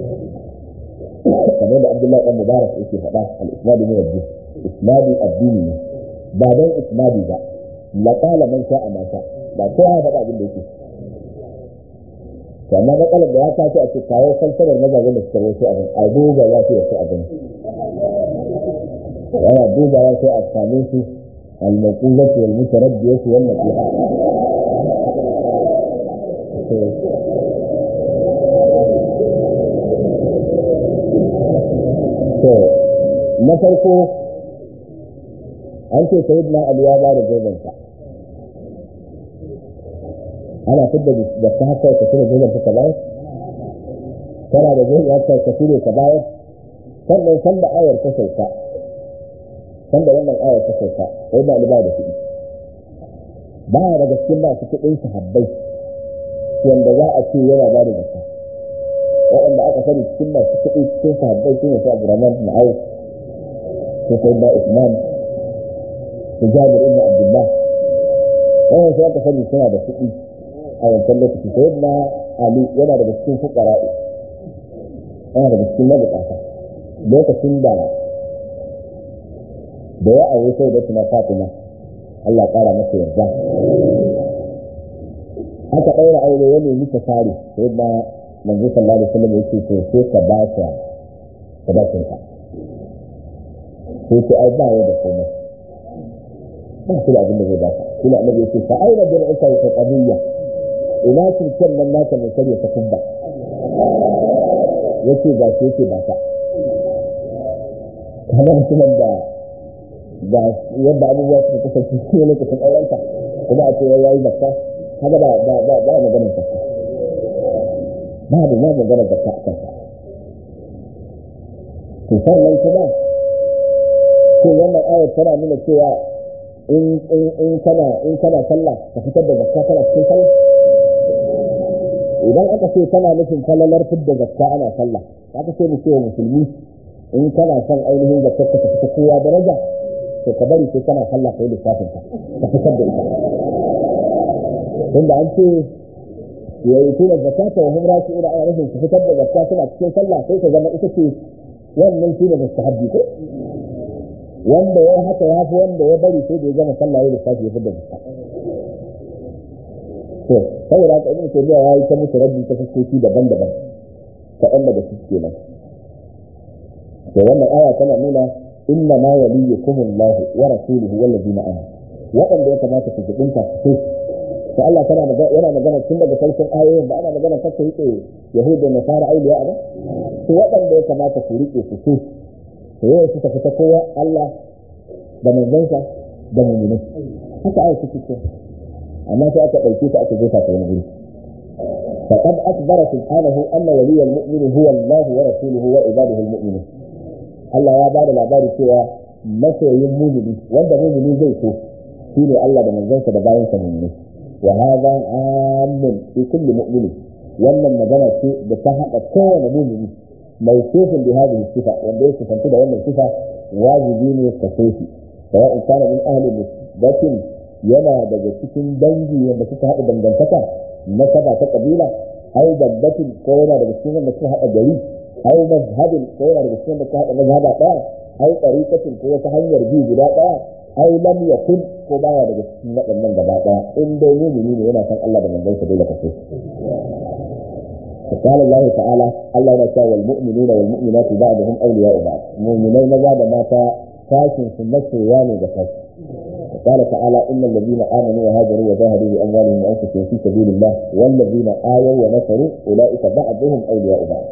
kamar da abdullahi ɗan mubarak yake faɗa al-isnadi min ad-din isnadi addini ne ba dan isnadi ba la kala man sha'a ma sha ba sai ya faɗa abin da yake to amma matsalar da ya tashi a cikin kawo falsalar mazajen da suka rawaito abin a duba ya fi yasu abin yana duba ya sai a same su al-maqulatu wal mutaraddiyatu wal nasiha to na farko an ce sayyidina ali ya ba da zobensa ana fidda da ta haka ka cire zoben ka bayar kana da zoben haka ka cire ka bayar sannan san da ayar ta sauka san da wannan ayar ta sauka sai ba ba da kuɗi ba ya daga cikin masu kuɗin sahabbai wanda za a ce yana ba da zakka waɗanda aka sani cikin masu kuɗi cikin sahabbai su ne su Abdurrahman bin Auf su Sayyidina Usman su Jabir ibn Abdullah wannan sai aka sani suna da kuɗi a wancan lokaci sai na ali yana daga cikin fukara'i yana daga cikin mabukata lokacin da da ya aure sai da tuna fatima Allah ƙara masa yarda aka ɗaura aure ya nemi ta fari sai na manzo sallallahu alaihi wasallam yake so sai ka ba ta sadakin ka sai ce ai ba ya da komai ba shi da abin da zai ba ka kuma annabi yake fa aina bir'uka wa qadiyya ina kirkin nan naka mai karya ta kubba yake ga shi yake ba ta kamar mutumin da ga yadda abubuwa suka kasance shi ne lokacin aurenta kuma a ce ya yi zakka haka ba ba ba ba maganin zakka babu ma magana da ta kanka to sannan kuma ko wannan ayar tana nuna cewa in in kana in kana sallah ka fitar da zakka kana cikin sallah idan aka ce kana nufin falalar fidda zakka ana sallah aka ce mu ce musulmi in kana son ainihin zakkar ka fita kowa daraja to ka bari sai kana sallah kai lissafin ka ka fitar da ita tunda an ce ya yi tura zakata wa hum rashi ila ana nufin su fitar da zakka suna cikin sallah sai ka zama ita ce wannan shi ne mustahabbi ko wanda ya haka ya fi wanda ya bari sai da ya gama sallah ya lissafi ya fitar da zakka to saboda haka ibn taymiya ya yi ta musu rabbi ta fuskoki daban-daban kaɗan daga su kenan to wannan aya tana nuna inna ma waliyukum Allah wa rasuluhu wal ladina amanu waɗanda ya kamata su jibinta su to Allah tana magana yana magana tun daga farkon ayoyin da ana magana kar ku rike yahuda da nasara auliya a to waɗanda ya kamata ku rike su su to yau suka fita kowa Allah da manzansa da mu'minai haka ayi suke ce amma sai aka ɗauke ta aka jefa ta wani guri فقد أخبر سبحانه أن ولي المؤمن هو الله ورسوله وعباده المؤمنين Allah ya bada labari cewa masoyin mumini wanda mumini zai so shi ne Allah da manzansa da bayan sa mumini wa hadha amun fi kulli mu'min wannan magana ce da ta hada kowane mumini mai sifin bi hadhihi sifa wanda ya sifanci da wannan sifa wajibi ne ka so shi sawa in kana min ahli musbatin yana daga cikin dangi wanda suka hada dangantaka na saba ta kabila ai dabbatin ko yana daga cikin wanda suka hada gari أو مذهب كون الرسول كان مذهب ɗaya أو طريقة كو تهنير بي guda ɗaya أو لم يكن ko baya daga cikin waɗannan gaba ɗaya in dai mumini ne yana san Allah da manzon sa dole ka so قال الله تعالى الله يقول والمؤمنون والمؤمنات بعضهم أولياء بعض مؤمنين ماذا ما كاشن سنة واني بكاش قال تعالى إن الذين آمنوا وهاجروا وجاهدوا بأموالهم وأنفسهم في سبيل الله والذين آووا ونصروا أولئك بعضهم أولياء بعض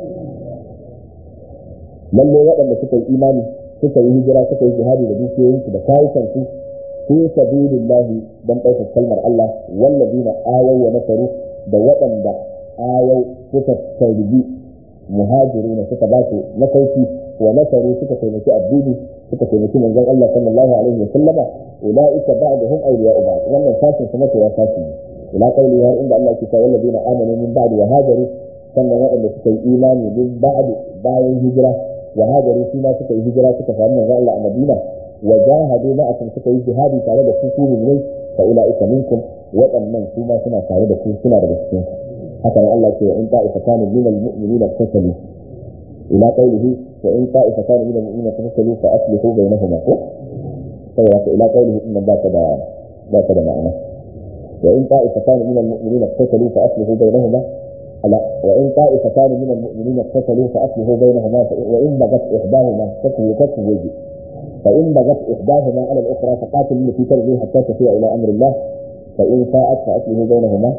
lalle waɗanda suka yi imani suka yi hijira suka yi jihadi da dukiyoyinsu da kayukansu fi sabilillahi dan ɗaukar kalmar Allah wallazina ayaw wa nasaru da waɗanda ayaw suka tarbi muhajiruna suka ba su nasauki wa nasaru suka taimaki addini suka taimaki manzon Allah sallallahu alaihi wa sallama ulaika ba'dhum awliya'u ba'd wannan sashin kuma to ya sashi ila qawli har inda Allah ke cewa wallazina amanu min ba'di wa hajaru sannan waɗanda suka yi imani min ba'di bayan hijira وهاجروا فيما suka yi hijira suka samu manzo Allah a Madina wa jahadu ma'akum suka yi jihadi tare da ku ku ne fa ulaika minkum waɗannan su ma suna tare da ku suna daga cikin haka nan Allah ce in ta'ifatan min al-mu'minina tasalu ila qawlihi wa in ta'ifatan min al-mu'minina tasalu fa aslihu bainahuma ko saboda ka ila qawlihi inna ba ta da ba ta da ma'ana wa in ta'ifatan min al-mu'minina tasalu fa aslihu bainahuma لا وإن طائفتان من المؤمنين اقتتلوا فأصلحوا بينهما وإن بغت إحداهما تكوي تكوي فإن بغت إحداهما على الأخرى فقاتل التي ترجي حتى تفيء إلى أمر الله فإن فاءت فأصلحوا بينهما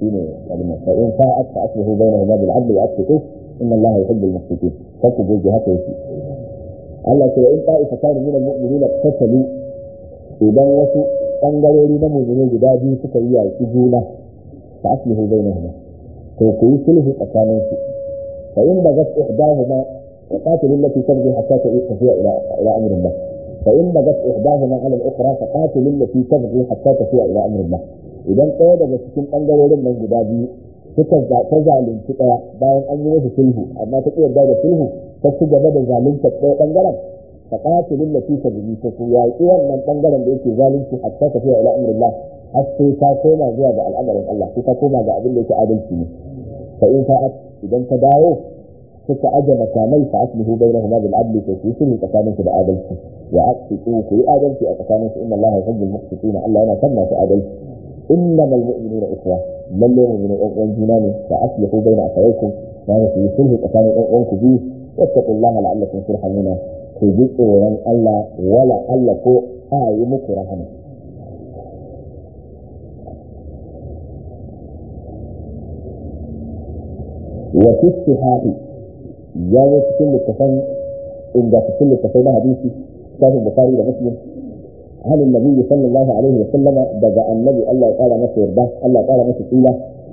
فإن فاءت فأصلحوا بينهما بالعدل وأقسطوا إن الله يحب المقسطين تكوي جهته يسير Allah ce in ta'ifatan min al-mu'minin tattalu idan wasu bangarori na mu'minin guda biyu suka yi yaki juna fa aslihu bainahuma to ku yi sulhu tsakanin su fa in bagat ihdahuma wa qatil allati tabghi hatta tafiya ila ila amri Allah fa in bagat ihdahuma ala al-ukhra fa qatil allati tabghi hatta tafiya ila amri Allah idan ɗaya daga cikin bangarorin nan guda biyu suka ta zalunci ɗaya bayan an yi musu sulhu amma ta yarda da sulhu ta ci gaba da zalunta ɗaya bangaren fa qatil allati tabghi ta ku yaƙi wannan bangaren da yake zalunci hatta tafiya ila amri Allah har sai ta koma zuwa ga al'amarin Allah sai ta koma ga abin da yake adalci ne fa in fa'at idan ta dawo suka aje makamai fa aslihu bainahuma bil adli fa ku sulhu tsakaninsu da adalci wa aqsitu ku yi adalci a tsakaninsu inna Allah yuhibbul muqsitina Allah yana son masu adalci innamal mu'minuna ikhwa lalle mu'minu ɗan uwan juna ne fa aslihu baina akhawaykum ma ku yi sulhu tsakanin ɗan uwan ku biyu wattaqullaha la'allakum turhamuna ku ji tsoron Allah wala Allah ko a yi muku rahama وفي الصحاح جاء في كل كفن إن في كل كفن حديثي كتاب البخاري ومسلم عن النبي صلى الله عليه وسلم بدا النبي الله قال مسير ده الله قال مسير إله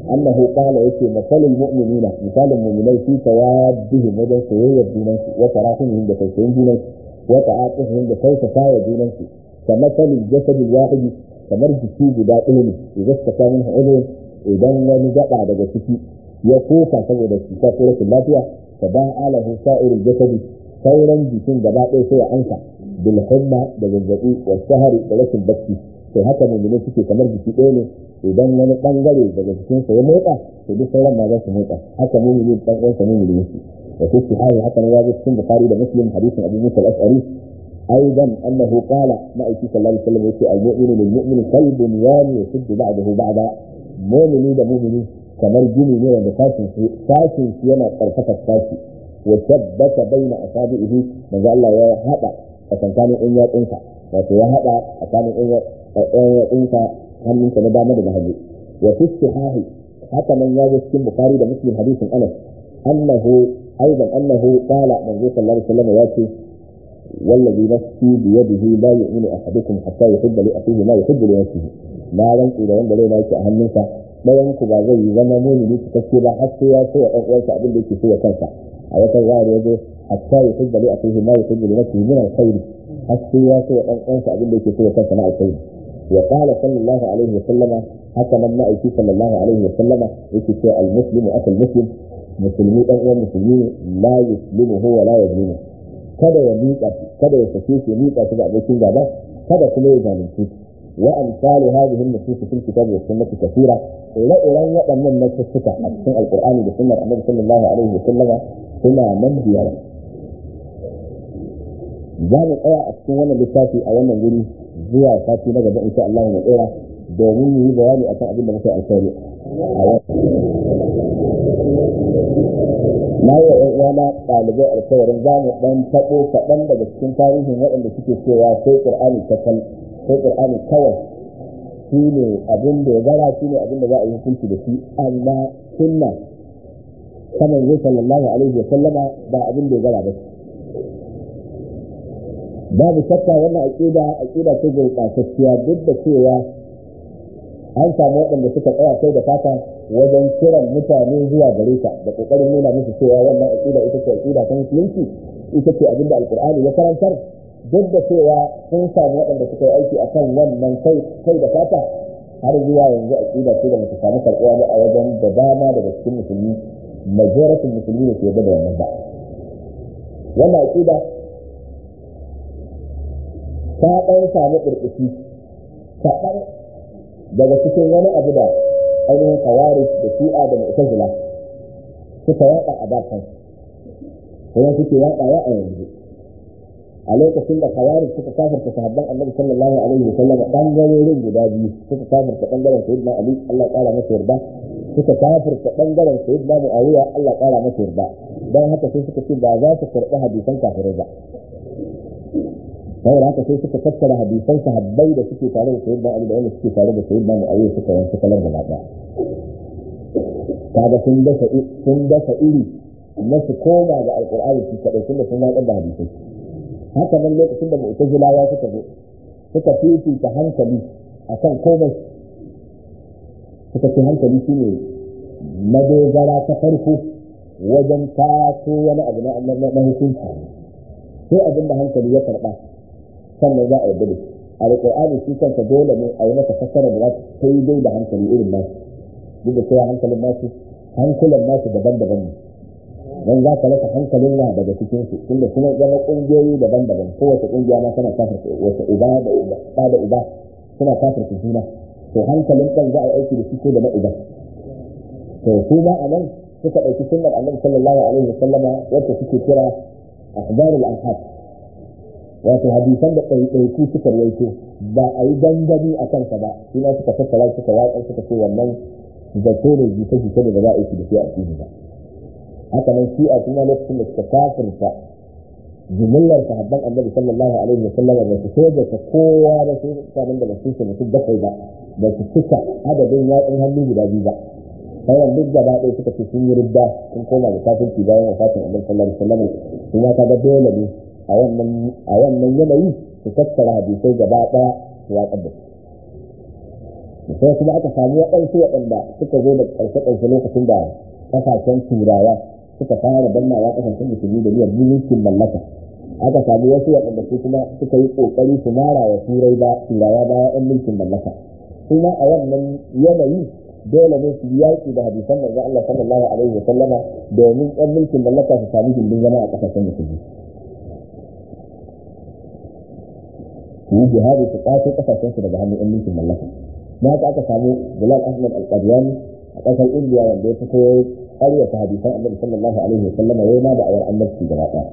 annahu qala yake masalul mu'minina misalin mu'minai fi tawaddihim wajen soyayyar junansu wa tarahumihim da tausayin junansu wa ta'atuhum da tausasa wa junansu kamar salil jasadil wahidi kamar jiki guda ɗaya ne idan ka samu hudu idan wani gaba daga ciki ya koka saboda cuta ko rashin lafiya fa ba alahu sa'irul jasadi sauran jikin gaba ɗaya sai ya ansa bil humma da zazzabi wa sahari da rashin bacci to haka mu'mini suke kamar jiki ɗaya ne idan wani bangare daga jikinsa ya motsa to duk sauran ma za su motsa haka mu'mini dan uwansa mu'mini yake wa fi sahih haka ne ya zo cikin bukhari da muslim hadisin abu musa al-ash'ari أيضا أنه قال ما أيتي صلى الله عليه وسلم يقول المؤمن للمؤمن كالبنيان يشد بعضه بعضا مؤمني ده مؤمني kamar gini ne wanda sashin shi sashin shi yana karfafa sashi wa tabbata baina asabihi manzo Allah ya hada a tsakanin in yatsunsa wato ya hada a tsakanin in yatsunsa hannunsa na dama da hagu wa fi sahihi haka nan ya zo cikin bukhari da muslim hadisin anas annahu aidan annahu qala manzo sallallahu alaihi wasallam ya ce والذي نفسي بيده لا يؤمن احدكم حتى يحب لاخيه ما يحب لنفسه لا رنسي da wanda raina yake a hannunsa ɗayan ku ba zai yi zama mumini cikakke ba har sai ya so ya ɗan uwansa abin da yake so ya kansa a wata zahar ya zo hatta ya hubba li akhihi ma yuhibbu li nafsihi min al-khair har sai ya so ya ɗan uwansa abin da yake so ya kansa na alkhairi wa qala sallallahu alaihi wa sallama haka nan ma'aiki sallallahu alaihi wa sallama yake cewa al-muslimu akal muslim musulmi dan uwan musulmi ne la yuslimuhu wa la yuzlimu kada ya miƙa shi kada ya sake shi miƙa shi ga abokin gaba kada kuma ya zalunce shi wa amsalu hadhihi an-nusus fil kitab wa sunnah kathira ila iran waɗannan nasussuka a cikin alqur'ani da sunnar annabi sallallahu alaihi wa sallama suna nan biyar za mu tsaya a cikin wannan littafi a wannan wuri zuwa sati na gaba insha Allah mu tsaya domin mu yi bayani akan abin da muke alkhairi a na yi wa uwana ɗalibai alkawarin za mu ɗan taɓo kaɗan daga cikin tarihin waɗanda suke cewa sai ƙur'ani kakal sai ƙur'ani kawai shi ne abin da ya gara shi ne abin da za a yi hukunci da shi amma sunna ta manzo sallallahu alaihi wa sallama ba abin da ya gara ba babu shakka wannan aqida aqida ce gurɓatacciya duk da cewa an samu waɗanda suka tsaya kai da fata wajen kiran mutane zuwa gare ta da kokarin nuna musu cewa wannan aqida ita ce aqida ta musulunci ita ce abinda alqur'ani ya karantar duk da cewa sun samu waɗanda suka yi aiki akan wannan kai kai da fata har zuwa yanzu aqida ce da mutu samu karɓuwa ba a wajen da dama daga cikin musulmi majoratin musulmi ne ke da wannan ba wannan aqida ta ɗan samu ƙirƙishi kaɗan daga cikin wani abu da ainihin kawari da shi'a da mu'tazila suka yaɗa a bakan kuma suke yaɗawa a yanzu a lokacin da kawari suka kafarta sahabban annabi sallallahu alaihi wa sallam bangarorin guda biyu suka kafarta bangaren sayyidina ali Allah ya kara masa yarda suka kafarta bangaren sayyidina muawiya Allah ya kara masa yarda dan haka sai suka ce ba za su karɓi hadisan kafirai ba saboda haka sai suka tattara hadisan sahabbai da suke tare da sayyidina Ali da wanda suke tare da sayyidina Muawiya suka yanke kalar da gaba kaga sun dasa sun dasa iri na su koma ga alqur'ani su kadai tunda sun watsar da hadisai haka nan lokacin da mu'tazilawa suka zo suka fifita hankali akan komai suka ce hankali shine madogara ta farko wajen taso wani abu na hukunci sai abin da hankali ya karba sannan za a yi gudu a alƙur'ani shi kanka dole ne a yi masa fassara da za ta kai dai da hankali irin nasu duk da cewa hankalin nasu hankulan nasu daban-daban ne don za ka rasa hankalin wa daga cikin su tunda suna zama ƙungiyoyi daban-daban kowace ƙungiya ma tana kafirta wata uba da uba ɗa da uba suna kafirta juna to hankalin kan za a yi aiki da shi ko da na uba to su ma a nan suka ɗauki sunnar annabi sallallahu alaihi wa sallama wacce suke kira akhbarul ahad wato hadisan da ɗaiɗaiku suka rawaito ba a yi dangane a kansa ba shi ma suka tattara suka watsa suka ce wannan zato da jita jita da za a yi da shi a cikin ba haka nan shi a kuma lokacin da suka kafirta jimillar sahabban annabi sallallahu alaihi wa sallam ba su so da ta kowa da su mutanen da ba su ce mutum bakwai ba ba su cika adadin yatsun hannu guda biyu ba sauran duk gaba ɗaya suka ce sun yi ridda sun koma da kafirci bayan wafatin annabi sallallahu alaihi wa sallam kuma kaga dole ne a wannan yanayi su tattara hadisai gaba ɗaya su watsar da su sai kuma aka samu waɗansu waɗanda suka zo da ƙarshe-ƙarshe lokacin da ƙasashen turawa suka fara dannawa ƙasashen musulmi da niyyar mulkin mallaka aka samu wasu waɗanda su kuma suka yi ƙoƙari su mara wa turai ba turawa baya ɗan mulkin mallaka kuma a wannan yanayi dole ne su yaƙi da hadisan manzo Allah sallallahu alaihi wa sallama domin ɗan mulkin mallaka su sami gindin zama a ƙasashen musulmi su yi jihadi su ƙwato ƙasashen su daga hannun ɗan mulkin mallaka na haka aka samu Bilal Ahmad Al-Qadiyani a ƙasar Indiya wanda ya fito ƙaryata hadisan Annabi sallallahu alaihi wa sallama yayi ma da awar annabci gaba ɗaya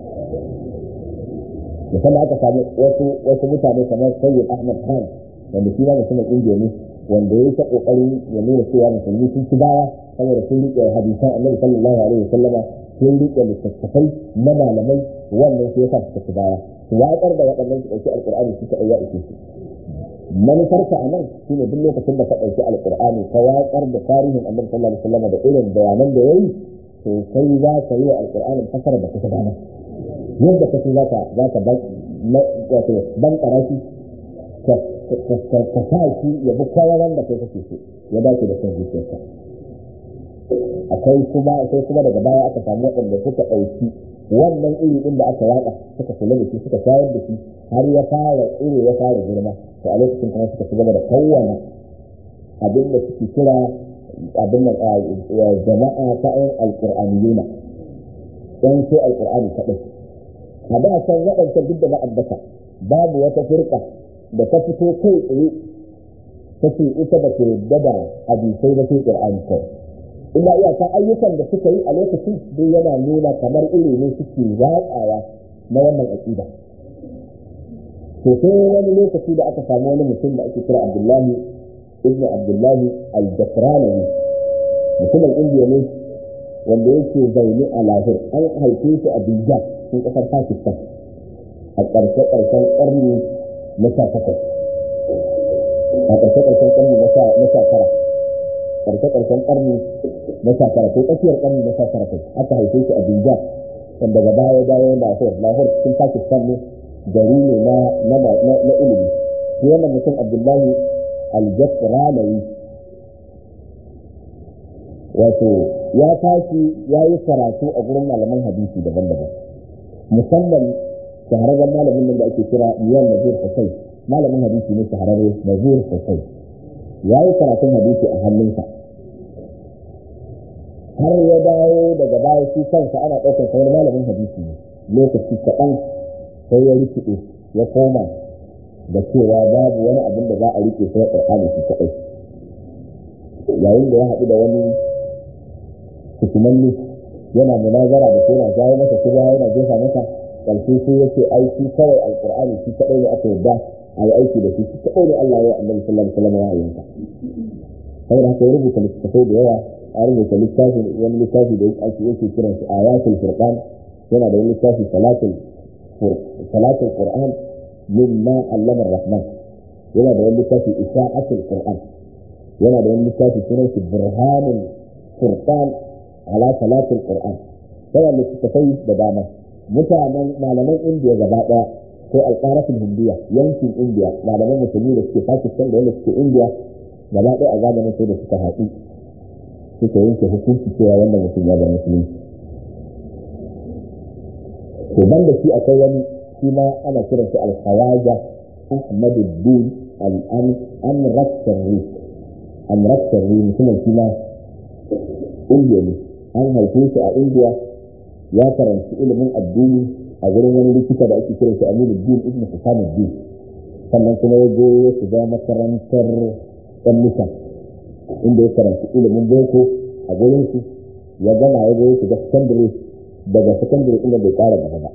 musamman aka samu wasu wasu mutane kamar Sayyid Ahmad Khan wanda shi ma mutumin Indiya ne wanda ya yi ta kokarin ya nuna cewa musulmi sun ci baya saboda sun rike hadisan Annabi sallallahu alaihi wasallam sun rike littattafai na malamai wannan sai yasa suka ci baya su waƙar da waɗannan su ɗauki alƙur'ani suka ɗauya ishe su manufarka a nan shine duk lokacin da ka ɗauki alƙur'ani ka waƙar da tarihin Annabi sallallahu alaihi wasallam da irin bayanan da yayi to kai za ka yi wa alƙur'anin fasara da kuka dama yadda kace za ka za ka wato ban karashi ka sa shi ya bi kwawaran da kai kake so ya dace da son zuciyarka akwai kuma sai kuma daga baya aka samu waɗanda suka ɗauki wannan iri ɗin da aka yaɗa suka kula da shi suka shayar da shi har ya fara iri ya fara girma to a lokacin kuma suka ci gaba da kawwana abin da suke kira abin da jama'a ta ƴan alƙur'aniyuna ɗan sai alƙur'ani kaɗai a da san waɗancan duk da ba ambata babu wata firka da ta fito kai tsaye take ita da ke yadda da hadisai na sai Qur'ani kai illa iyaka ayyukan da suka yi a lokacin duk yana nuna kamar iri ne suke watsawa na wannan aqida to sai wani lokaci da aka samu wani mutum da ake kira Abdullahi ibn Abdullahi al-Jakranawi mutumin Indiya ne wanda yake zaune a lahir an haife shi a Bijan cikin ƙasar Pakistan a ƙarshe-ƙarshen ƙarni na sha takwas a ƙarshe-ƙarshen ƙarni na sha tara ƙarshe-ƙarshen ƙarni na sha tara ko tsakiyar ƙarni na sha tara kai aka haife shi a Bijan wanda daga baya baya Lahore Lahore cikin Pakistan ne gari ne na na ilimi shi wannan mutum Abdullahi Al-Jasralawi wato ya tashi ya yi karatu a gurin malaman hadisi daban-daban musamman shahararren malamin nan da ake kira Miyan Nazir Hussein malamin hadisi ne shahararre Nazir Hussein ya yi karatun hadisi a hannunsa har ya dawo daga baya shi kansa ana ɗaukar sa wani malamin hadisi ne lokaci kaɗan sai ya rikide ya koma da cewa babu wani abin da za a rike sai Qur'ani shi kaɗai yayin da ya haɗu da wani hukumanni yana munazara da shi yana jawo masa kuma yana jefa masa ƙarshe sai ya ce ai shi kawai alƙur'ani shi kaɗai ne aka yarda a yi aiki da shi shi kaɗai ne Allah ya annabi sallallahu alaihi wasallam ya yanka sai da ya rubuta littattafai da yawa a rubuta littafin wani littafi da ake yake kiran shi ayatul furqan yana da wani littafi salatul salatul qur'an mimma allama rahman yana da wani littafi isa'atul qur'an yana da wani littafi sunan shi burhanul furqan ala salatul qur'an yana littattafai da dama mutanen malaman indiya gaba daya ko alƙarafin hindiya yankin indiya malaman musulmi da suke pakistan da wanda suke indiya gaba daya a zamanin sai da suka haɗu suka yanke hukunci cewa wannan mutum ya zama musulunci to ban da shi akwai wani shi ma ana kiran shi al-khawaja ahmaduddin al-amraksarri amraksarri mutumin shi ma indiya ne an haife shi a indiya ya karanci ilimin addini a gurin wani likita da ake kiran shi aminuddin ibn husamuddin sannan kuma ya je ya shiga makarantar ɗan nisa inda ya karanci ilimin boko a gurin su ya gama ya zo ya shiga secondary daga secondary inda bai ƙara gaba ba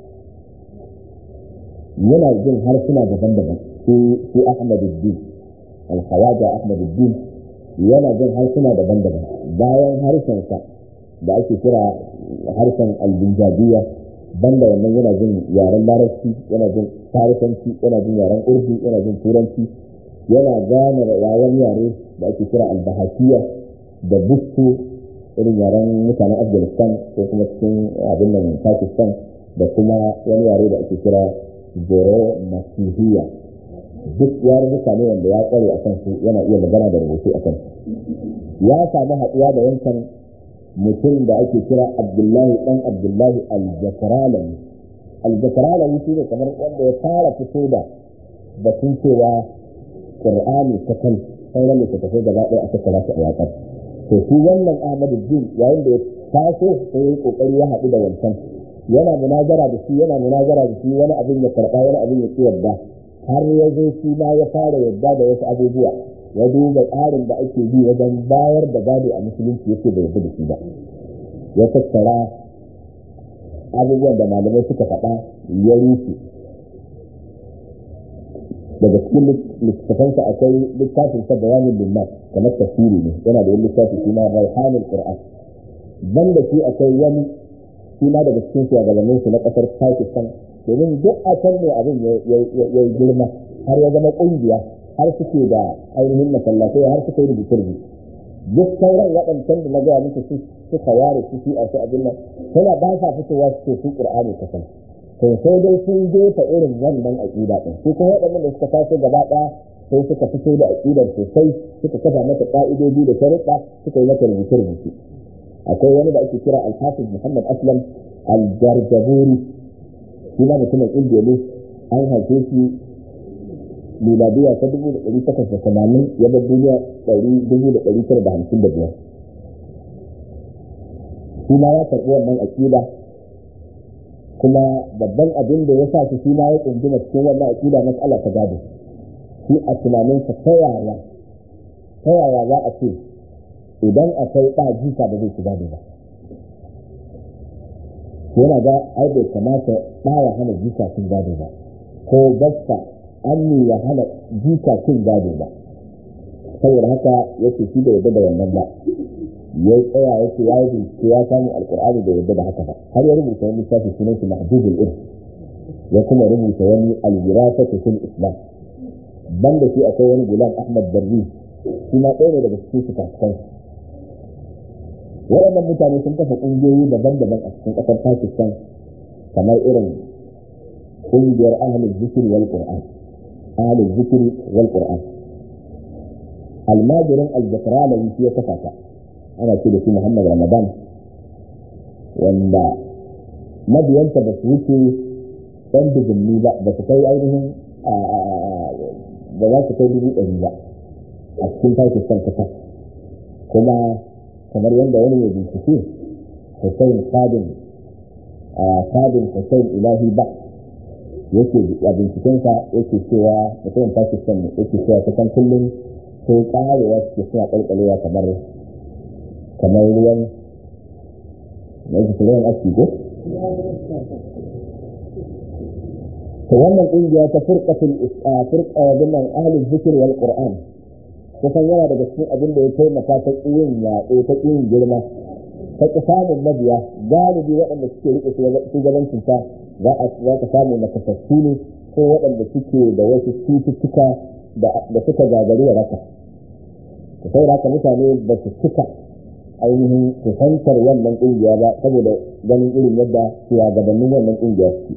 yana jin harsuna daban-daban su ahmaduddin alhawaja ahmaduddin yana jin harsuna daban-daban bayan harshensa da ake kira harshen albinjabiya banda wannan yana jin yaren larabci yana jin farisanci yana jin yaren urdu yana jin turanci yana gane yaren yare da ake kira albahasiya da bustu irin yaren mutanen afghanistan ko kuma cikin abin nan pakistan da kuma wani yare da ake kira zoro masihiya duk yarurruka ne wanda ya tsare a kansu yana iya magana da rubutu a kansu ya samu haɗuwa da wancan mutum da ake kira abdullahi ɗan abdullahi aljakaralami aljakaralami shi ne kamar wanda ya fara fito da batun cewa ƙur'ani ta kan sauran littattafai gaba ɗaya a tattara su a yaƙar to shi wannan ahmadu din yayin da ya taso sai ya yi ƙoƙari ya haɗu da wancan yana munazara da shi yana munazara da shi wani abin ya karɓa wani abin ya ƙi yarda har ya zo shi ma ya fara yarda da wasu abubuwa ya duba tsarin da ake bi wajen bayar da gado a musulunci yake da yarda da shi ba ya tattara abubuwan da malamai suka faɗa ya rufe daga cikin littafansa akwai littafin sa bayanin linnas kamar tafsiri ne yana da wani littafi shi ma raihanul qur'an banda shi akwai wani shi ma daga cikin shugabannin su na kasar Pakistan domin duk a can ne abin ya yi girma har ya zama kungiya har suke da ainihin masallatai har suka yi rubuce rubuce duk sauran waɗancan da na gaya muku su suka ware su shi a su abin nan suna ba sa fitowa su ce su qur'ani ka san to sai dai sun jefa irin wannan aqida din su kuma waɗannan da suka taso gaba ɗaya sai suka fito da aqidar sosai suka kafa mata ƙa'idodi da sharuɗa suka yi mata rubuce rubuce akwai wani da ake kira alhafiz muhammad aslam aljarjaburi shi ma mutumin indiya ne an haife shi miladiya ta dubu da ɗari takwas da tamanin ya bar duniya ɗari dubu da ɗari tara da hamsin da biyar shi ma ya karɓi wannan aƙida kuma babban abin da ya sa shi shi ma ya tsunduma cikin wannan aƙida matsala ta gado shi a tunaninsa ta yaya ta yaya za a ce idan akwai ɗa jika da zai ci gado ba yana ga ai bai kamata ɗa ya hana jika cin gado ba ko gasta an ya hana jika cin gado ba saboda haka yake shi da yadda da wannan ba ya tsaya yake ya yi bincike ya samu alkur'ani da yadda da haka ba har ya rubuta wani littafi sunan shi mahdudul irf ya kuma rubuta wani al-wirasatu fil islam banda shi akwai wani gulam ahmad darri shi ma ɗaya ne daga cikin su kasuwansu waɗannan mutane sun kafa ƙungiyoyi daban-daban a cikin ƙasar pakistan kamar irin ƙungiyar ahalin zikiri wal qur'an ahalin zikiri wal qur'an almajirin aljakralawi shi ya kafa ta ana ce da shi muhammad ramadan wanda mabiyanta ba su wuce ɗan dijinni ba ba su kai ainihin ba za su kai dubu ɗari ba a cikin pakistan kasa kuma kamar yadda wani mai bincike Hussein Sadin Sadin Hussein Ilahi ba yake a bincikensa yake cewa mutumin Pakistan ne yake cewa kusan kullum sai karewa suke suna kalkalewa kamar kamar ruwan na yake ruwan aski ko? to wannan kungiya ta furqatul furqa binnan ahli zikr wal qur'an kusan yana daga cikin abin da ya taimaka ta yin yaɗo ta yin girma ta ƙi samun mabiya galibi waɗanda suke riƙe shugabancin ta za ka samu na kasassu ne ko waɗanda suke da wasu cututtuka da suka gagari raka ta sai haka mutane ba su cika ainihin kusantar wannan ƙungiya ba saboda ganin irin yadda shugabannin wannan ƙungiya suke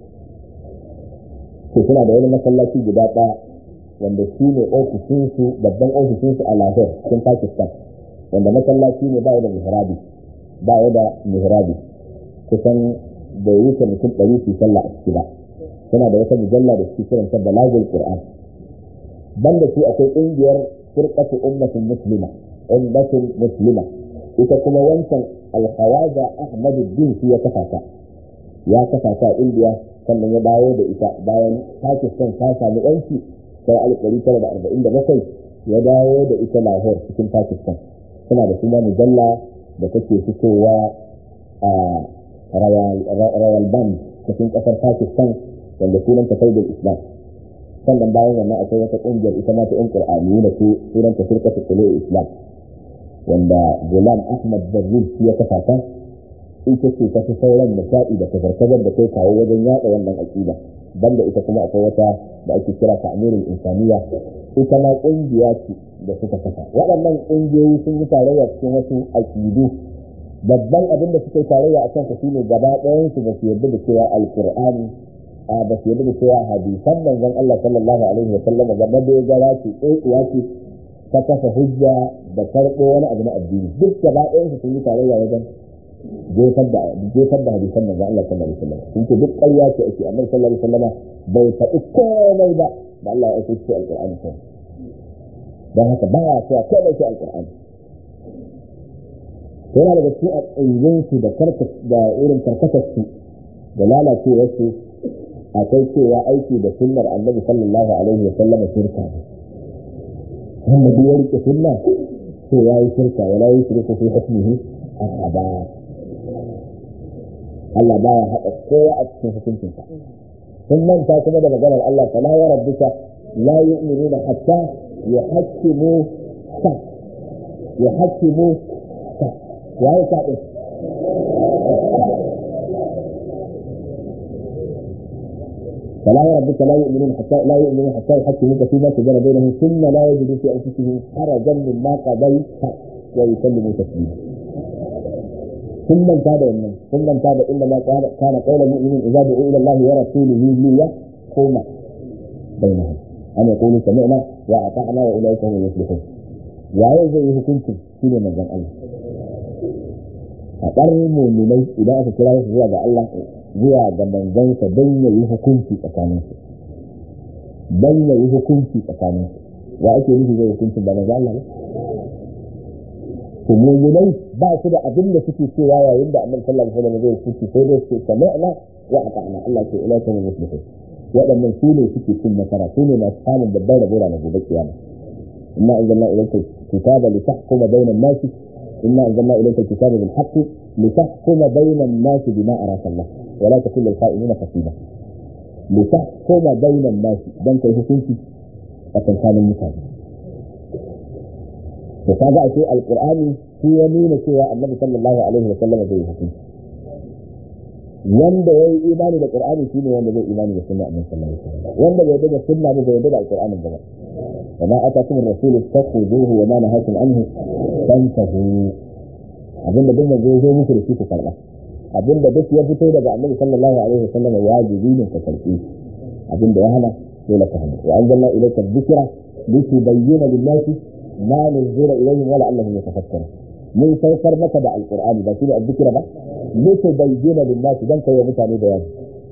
to suna da wani masallaci guda ɗaya wanda shi ne ofishinsu babban ofishinsu a Lahore cikin Pakistan wanda masallaci ne ba ya da mihrabi ba ya da mihrabi kusan bai wuce mutum ɗari su sallah a ciki ba suna da wata mujalla da suke kiranta balagul qur'an banda su akwai ƙungiyar firqatu ummatin muslima ummatin muslima ita kuma wancan alhawaza ahmaduddin shi ya kafa ta ya kafa ta a indiya sannan ya dawo da ita bayan pakistan ta sami yanci sai alif ɗari tara da arba'in da bakwai ya dawo da ita lahore cikin pakistan suna da kuma mujalla da take fitowa a royal band cikin ƙasar pakistan wanda sunan ta saidul islam sannan bayan wannan akwai wata ƙungiyar ita ma ta yan qur'ani da su sunan ta firqatu qulul islam wanda gulam ahmad barri ya kafa ta ita ce ta fi sauran nishaɗi da kazar-kazar da kai kawo wajen yaɗa wannan aƙida banda ita kuma akwai wata da ake kira ta amirin insaniya ita ma ƙungiya ce da suka kafa waɗannan ƙungiyoyi sun yi tarayya cikin wasu aƙidu babban abin da suka yi tarayya a kan shine gaba ɗayan su ba su yarda da cewa alƙur'ani a ba su yadda da cewa hadisan manzon Allah sallallahu alaihi wa sallam ga madogara ce tsotsiya ce ta kafa hujja da karɓo wani abu na addini duk gaba ɗayan su sun yi tarayya wajen jefar da jefar da hadisan manzon Allah sallallahu alaihi wa sallam sun ce duk ƙarya ce ake amma sallallahu alaihi wa sallam bai faɗi komai ba da Allah ya aiko shi alƙur'ani sai don haka ba ya cewa komai sai alƙur'ani yana daga cikin aƙinjinsu da da irin karkatarsu da lalacewarsu akwai cewa aiki da sunnar annabi sallallahu alaihi wa sallam shirka ne wanda duk ya rike sunna to ya yi shirka wala yi shirka fi hukmihi ahada Allah baya haɗa kowa a cikin hukuncinsa sun manta kuma da maganar Allah fala wa rabbika la yu'minuna hatta yuhakkimu sa yuhakkimu sa yayi sa din فلا وربك لا يؤمنون حتى لا يؤمنون حتى يحكموك فيما شجر بينهم ثم لا يجدوا في انفسهم حرجا مما قضيت ويسلموا تسليما ثم انتهى من ثم انتهى انما كان قول المؤمنين اذا دعوا الى الله ورسوله ليحكم بينهم ان يقولوا سمعنا واطعنا واولئك هم المفلحون waye zai yi hukuncin shi ne manzon Allah a ƙarin muminai idan aka kira su zuwa ga Allah zuwa ga manzansa don ya yi hukunci tsakaninsu don ya yi hukunci tsakaninsu wa ake nufi zai hukuncin ba manzo Allah ba to mu'minai ba su da abin da suke cewa yayin da annabi sallallahu alaihi wasallam zai hukunci sai dai su sami'na wa ata'na Allah ke ila ta muslimin waɗannan su ne suke cin nasara su ne masu samun babbar rabo na gobe kiyama inna anzalna ilayka kitaba litahkuma bayna an-nasi inna anzalna ilayka kitaba bil haqqi litahkuma bayna an-nasi bima araka Allah ولا تكن للخائنين خصيبا لتحكم بين الناس دان كي hukunci a tsakanin mutane to kaga ashe alqur'ani shi ya nuna cewa annabi sallallahu alaihi wa sallam zai hukunci wanda yayi imani da qur'ani shine wanda zai imani da sunna annabi sallallahu alaihi wa sallam wanda bai da sunna ba bai da alqur'ani ba وما آتاكم الرسول فخذوه وما نهاكم عنه فانتهوا abinda duk manzo zo muku da shi ku karba abinda duk ya fito daga annabi sallallahu alaihi wasallam wajibi ne ka karbi abinda ya hana dole ka hana wa anzalna ilayka dhikra litubayyana lin-nasi ma nuzila ilayhim wa la'allahum yatafakkarun mun saukar maka da alqur'ani ba shi ne azzikra ba litubayyana lin-nasi dan kai wa mutane bayani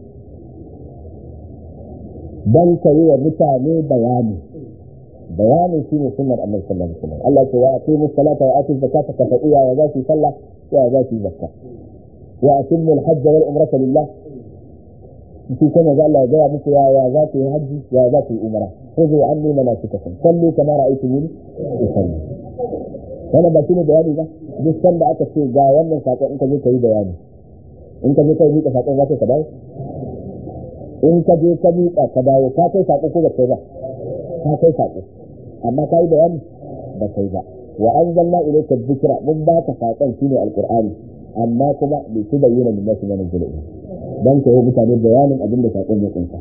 dan kai wa mutane bayani bayanin shi ne sunnar annabi sallallahu alaihi wasallam Allah ya ce wa aqimu salata wa atu zakata ka faɗi ya za su sallah ya za su zakka wa atimmu al-hajj wal umrata lillah shi kuma ga Allah ya ga muku ya ya za ku yi haji ya za ku yi umra khudhu anni manasikakum sallu kama ra'aytumuni usalli wannan ba shine bayani ba duk sanda aka ce ga wannan sako in ka je ka yi bayani in ka je ka yi ka sako za ka dawo in ka je ka miƙa ka dawo ka kai sako ko ba kai ba ka kai sako amma ka yi bayani ba kai ba wa anzalna ilayka dhikra mun ba ka sakon shine alqur'ani amma kuma bai ci bayyana da nasu mana zulumi dan ka yi mutane bayanin abin da sakon ya kunsa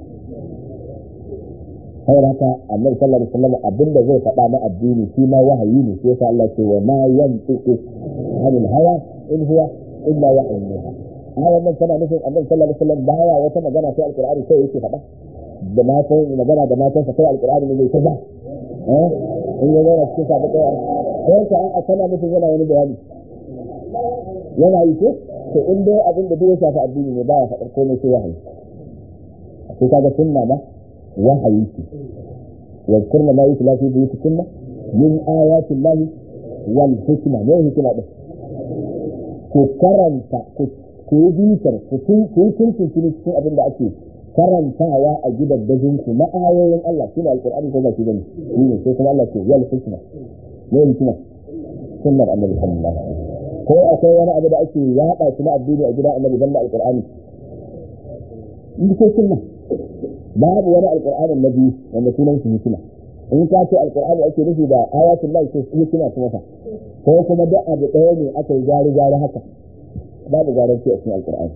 sai haka annabi sallallahu alaihi wasallam abin da zai faɗa na addini shi ma wahayi ne sai Allah ce wa ma yantiqu anil hawa in huwa illa wahyun yuha ayan nan tana nufin annabi sallallahu alaihi wasallam baya wata magana sai alqur'ani sai yake faɗa da matan magana da matan sa kai alqur'ani ne zai ta eh in ya zauna cikin sabon kai sai ka a kana nufin yana wani bayani yana yi ko to in dai abin da duk ya shafi addini ne baya faɗar komai sai wahayi sai kaga sunna ba wahayi ce واذكرن ما يتلى في بيوتكن من آيات الله والحكمة ما هي حكمة ku karanta ku yi bitar ku yi tuntun cikin abin da ake karantawa a gidan dajinku na ayoyin Allah shine alqur'ani ko ba shi bane shi ne sai kuma Allah ce wal hikma ne hikma sunnar annabi sallallahu alaihi wasallam ko akwai wani abu da ake yada shi na addini a gidan annabi banda alqur'ani in ko sunna babu wani alqur'ani nabi wanda sunan shi hikma in ka ce alqur'ani ake nufi da ayatul lahi sai hikma kuma fa ko kuma duk abu ɗaya ne aka yi gari gari haka babu garanti a cikin alqur'ani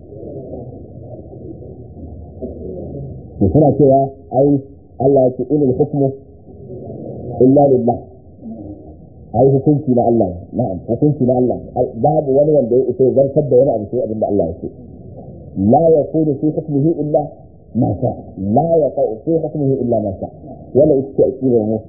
to suna cewa ai Allah ya ce inil hukmu illa lillah ai hukunci na Allah na'am hukunci na Allah babu wani wanda ya isa zartar da wani abu sai abin da Allah ya ce la yakunu fi hukmihi illa ma sha la yaqa fi hukmihi illa ma sha wala ita aqidar mu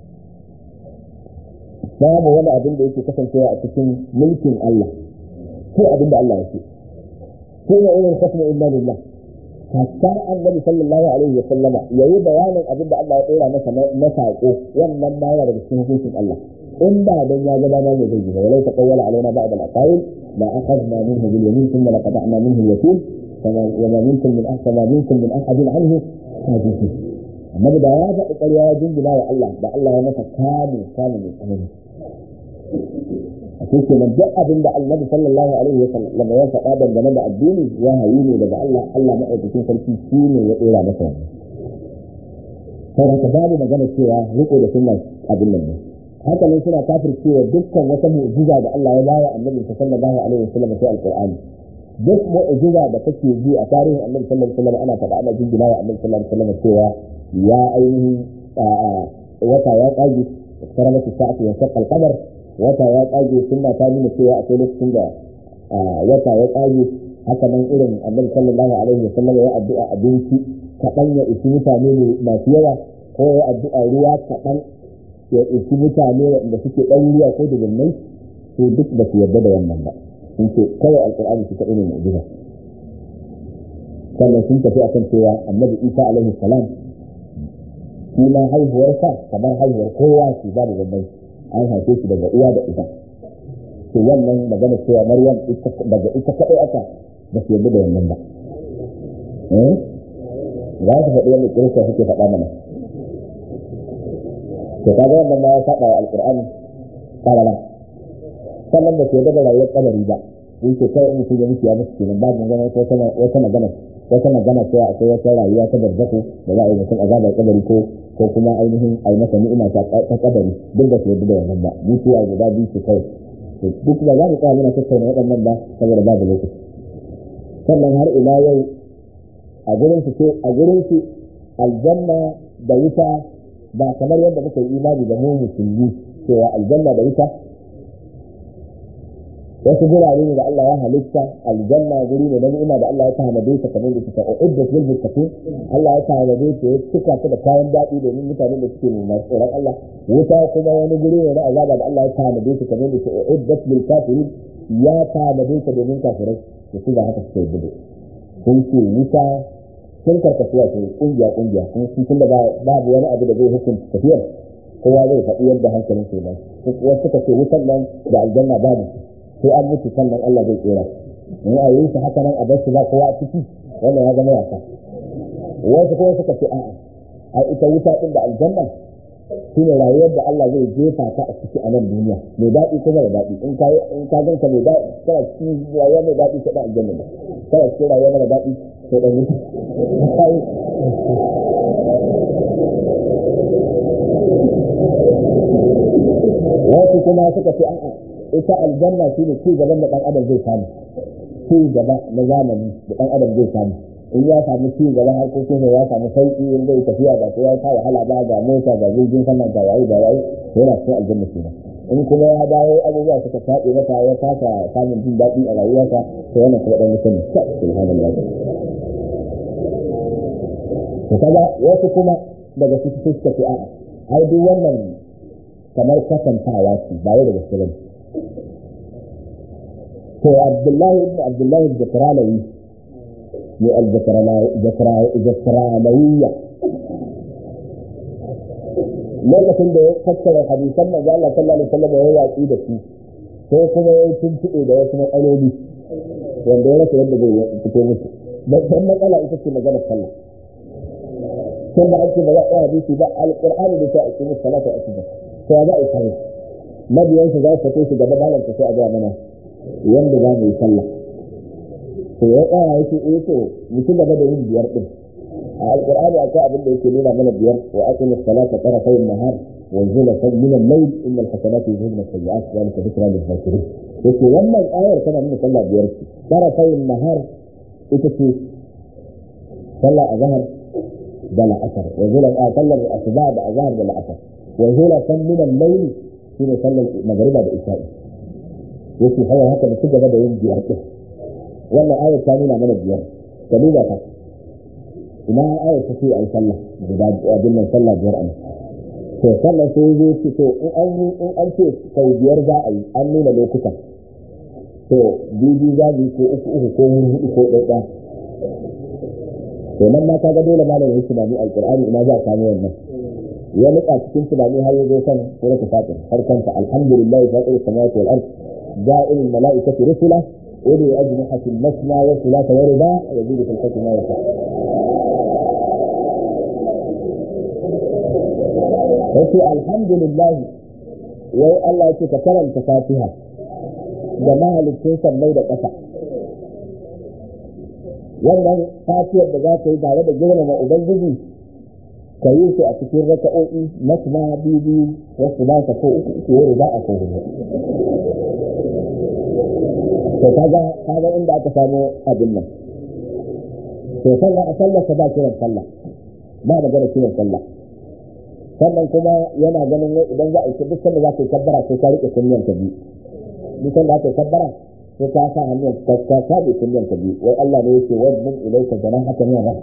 babu wani abin da yake kasancewa a cikin mulkin Allah ko abin da Allah yake ko ne irin hukmu illa lillah hatta annabi sallallahu alaihi wa sallama yayi bayanin abin da Allah ya dora masa na sako wannan ma yana daga cikin hukuncin Allah in ba dan ya ga dama ne zai yi walau taqawwala alaina ba'd al-aqawil la akhadna minhu bil yamin thumma laqata'na minhu al-yatim وما منكم من أحد ما منكم من أحد عنه حاجزين amma da ya faɗi ƙarya ya jingina wa Allah da Allah ya masa kamun kamun mai tsanani a cikin nan duk abin da annabi sallallahu alaihi wa sallam ya faɗa dangane da addini ya hayi ne daga Allah Allah maɗaukakin sarki shi ne ya ɗora masa wannan sai haka babu magana cewa riko da sunna abin nan ne haka ne suna kafircewa dukkan wata mu'jiza da Allah ya bayar annabi sallallahu alaihi wa sallam sai alqur'ani duk mu'jiza da kake ji a tarihin annabi sallallahu alaihi wasallam ana faɗa ana jingina wa annabi sallallahu alaihi wasallam cewa ya ainihin wata ya kage tsara masa sa'atu ya shaqqa al-qamar wata ya kage sunna ta nuna cewa akwai lokacin da wata ya kage haka nan irin annabi sallallahu alaihi wasallam ya addu'a abinci kaɗan ya isi mutane masu yawa ko ya addu'a ruwa kaɗan ya isi mutane da suke ɗan ruwa ko dubunnai to duk ba su yarda da wannan ba sun ce kawai alkur'ani su kaɗai ne mu'jiza sannan sun tafi akan cewa annabi isa alaihi salam shi ma haihuwarsa kamar haihuwar kowa shi babu bambanci an haife shi daga uwa da ita to wannan magana cewa maryam daga ita kaɗai aka ba su yarda da wannan ba za su faɗi wani kirista suke faɗa mana to kaga wannan ma ya faɗa wa alkur'ani ƙarara sannan ba ke da rayuwar kabari ba in ce kawai in mutum ya mutu ya mutu kenan babu magana wata magana wata magana cewa akwai wata rayuwa ta barzako da za a yi mutum azabar kabari ko ko kuma ainihin a yi masa ni'ima ta kabari duk da su yadda da wannan ba mutuwa guda biyu ce kawai duk ba za mu tsaya muna tattauna waɗannan ba saboda babu lokaci sannan har ila yau a gurin su ce a gurin su aljanna da wuta ba kamar yadda muka yi imani da mu musulmi cewa aljanna da wuta wasu gurare ne da Allah ya halitta aljanna guri ne na ni'ima da Allah ya tanade ta kamar da suka uiddat lil muttaqin Allah ya tanade ta ya cika ta da kayan daɗi domin mutanen da suke nuna tsoron Allah wuta kuma wani guri ne na azaba da Allah ya tanade ta kamar da suka uiddat lil kafirin ya tanade ta domin kafirai da su ga haka suka yi gudu sun ce wuta sun karkasuwa su kungiya kungiya kuma sun tunda babu wani abu da zai hukunta tafiyar kowa zai faɗi yadda hankalin su ba wasu suka ce wutan nan da aljanna babu sai an mutu sannan Allah zai tsira in a yi shi haka nan a bar shi ba kowa a ciki wannan ya zama wasa wasu kuma suka ce a'a a ita wuta din da aljanna shine rayuwar da Allah zai jefa ta a ciki a nan duniya mai daɗi kuma da daɗi in ka in ka ganka mai daɗi kana cikin rayuwa mai daɗi sai da aljanna ne kana cikin rayuwa mai daɗi sai da wuta wasu kuma suka ce a'a ita aljanna shi ne ci gaban da ɗan adam zai samu ci gaba na zamani da ɗan adam zai samu in ya samu ci gaban harkokin ya samu sauƙi in zai tafiya ba sai ya ta wahala ba ga mota ga jirgin sama ga waye ga waye yana cikin aljanna shi in kuma ya dawo abubuwa suka taɓe masa ya kasa samun jin daɗi a rayuwarsa to wannan kuma ɗan mutum subhanallah to kaga wasu kuma daga cikin suka ce a'a ai duk wannan kamar kasantawa ce ba wai da gaske bane to Abdullahi ibn Abdullahi al-Jakralawi ne al-Jakralawiyya lokacin da ya tattara hadisan manzo Allah sallallahu alaihi wasallam ya watsi da su sai kuma ya tuntuɓe da wasu matsaloli wanda ya rasa yadda zai fito musu babban matsala ita ce maganar sallah tun da ake ba za a hadisi ba alqur'ani da ta ake musu salata a cikin to ya za a yi sallah mabiyan su za su fito su gaba malam sai a ga mana yanda za mu yi sallah to ya tsaya yake eh to mu ci gaba da yin biyar din a alqur'ani akwai abin da yake nuna mana biyar wa aqim as-salata tarafay an-nahar wa zulatan min al-layl inna al-hasanati yuzhibna as-sayyi'at dhalika dhikra lil-dhakirin yake wannan ayar tana nuna sallah biyar ce tarafay an-nahar ita ce sallah azhar da la'asar wa zulan a sallar asuba da azhar da la'asar wa zulatan min al-layl shine sallar magriba da isha'i yake hawa haka da ci gaba da yin biyar din wannan ayar ta nuna mana biyar ka duba ta ina ayar ta ce a yi sallah guda abin nan sallah biyar a to sannan sai zai ce to in an yi in an ce sau biyar za a yi an nuna lokutan to bibi za mu yi ko uku uku ko hudu ko ɗaya to nan ma ka ga dole malam ya tunani alqur'ani ina za a samu wannan ya nika cikin tunani har ya zo kan suratul fatir har kanta alhamdulillah fatir samawati wal ard ja'il malaikati rusula uli ajnihatin masna wa thulatha wa ruba yazidu fil hukmi ma yasha yace alhamdulillah wai Allah yake ka karanta fatiha da mahalicin sammai da ƙasa wannan fatiyar da za ka yi tare da girmama ubangiji ka yi su a cikin raka'o'i masna biyu wasu ba ka ko uku uku yau za a ko hudu to kaga kaga inda aka samu abin nan to sannan a sallar ka ba kiran sallah ba magana kiran sallah sannan kuma yana ganin wai idan za a yi duk sanda za ka yi kabbara sai ka rike kunyan ka biyu duk sanda za ka yi kabbara sai ka sa hannun ka ka sabe kunyan ka biyu wai Allah ne yake wajmin ilaika janahaka min rahmah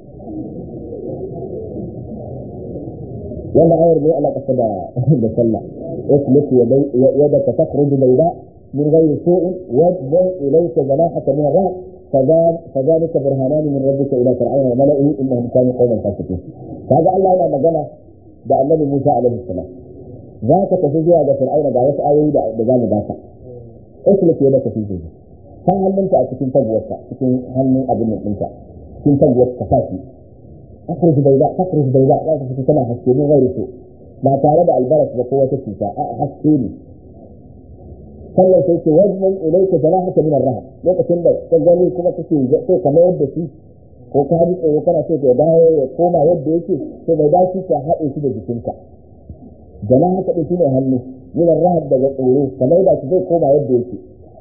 wannan ayar ne ala kasa da da sallah اسلك يدك تخرج بيضاء من غير سوء واجبر اليك جناحك من الرعد فذلك برهانان من ربك الى فرعون وملئه انهم كانوا قوما فاسقين هذا الله انا مجانا da annabi Musa alaihi salam za ka tafi zuwa ga Fir'auna ga wasu ayoyi da da zamu baka islik ya da tafi zuwa kan hannunka a cikin taguwarka cikin hannun abin nan ɗinka cikin taguwarka ka fashi akhruj bayda akhruj bayda za ka fita tana haske min gairi so ba tare da albaras ba ko wata cuta a haske ne sannan sai ce wajman ilaika janahaka min ar-rahab lokacin da ka gani kuma kake sai ka mayar da shi ko ka ji tsoro kana so ka dawo ya koma yadda yake to bai dace ka haɗe shi da jikinka janahaka din shi ne hannu min ar-rahab daga tsoro kamar da shi zai koma yadda yake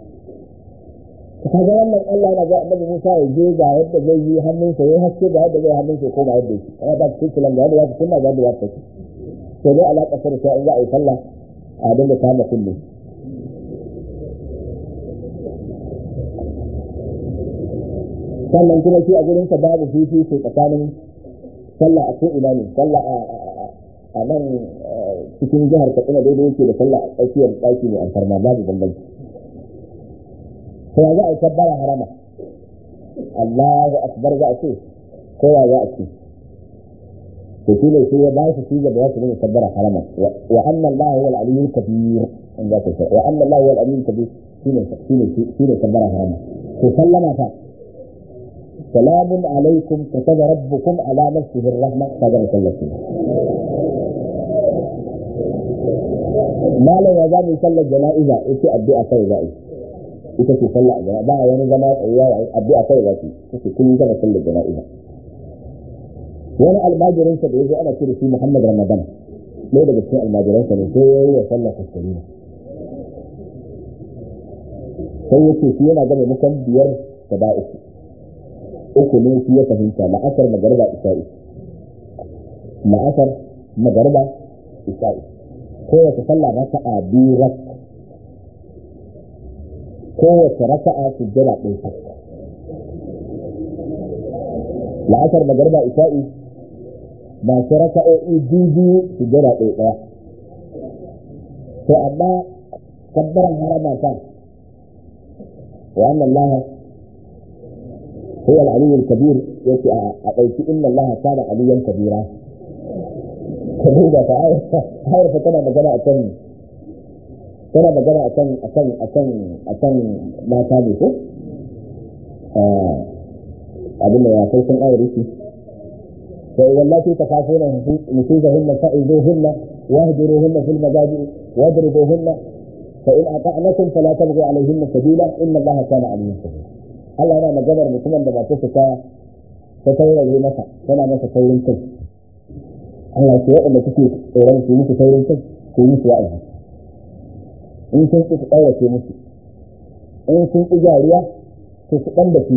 kaga wannan Allah yana ga Annabi Musa ya je ga yadda zai yi hannunsa ya haske ga yadda zai hannunsa ya koma yadda yake ana ba cikin kilan ga yadda ya kunna ga yadda ya tafi to dai alaƙa sa da in za a yi sallah a dinga kama kullu sannan kuma shi a gurin sa babu fifi sai tsakanin sallah a ko ina ne sallah a nan cikin jihar Katsina daidai yake da sallah a tsakiyar ɗaki ne alfarma babu bambanci sai za a yi kabbara harama Allahu akbar za a ce ko ya za a ce to shi ne sai ya ba su shi da ba su ne kabbara harama wa anna Allah huwa al-aliyyul kabir in za ka ce wa anna Allah huwa al-aliyyul kabir shine shine shine kabbara harama to sallama fa salamun alaikum kataba rabbukum ala nafsihi ar-rahma kaga sallatu malam ya zamu sallar jana'iza ita addu'a kai za'i ita ce sallah a ba wani zama tsayuwa addu'a kai za'i ita kun gama sallar jana'iza wani almajirinsa da ya zo ana ce da shi Muhammad Ramadan ɗaya daga cikin almajiransa ne sai ya yi wa sallah fasarina sai ya ce shi yana gane mukan biyar da ba uku uku ne shi ya fahimta la'asar magarba isa'i la'asar magarba isa'i kowace sallah raka'a biyu rak kowace raka'a sujjada ɗaya la'asar magarba isa'i masu raka'o'i biyu su jira ɗaya ɗaya to amma kabbaran harama ta wa annan laha huwa al-aliyyul kabir yake a ɗauki inna Allah kana aliyan kabira ka duba ta ayar fa tana magana a kan tana magana a kan a kan a kan a kan mata ne ko abin da ya kai sun ayar yake والتي تخافون نشوزهن فإذوهن واهجروهن في المضاجع واضربوهن فإن أطعنكم فلا تبغوا عليهن سبيلا إن الله كان عليا كبيرا Allah yana maganar mutumin da masu ta ta taurare masa tana masa taurin kai Allah ce waɗanda kuke tsoron su musu taurin kai ku yi musu wa'azi in sun ƙi su ƙaurace musu in sun ƙi jariya to su ɗan da su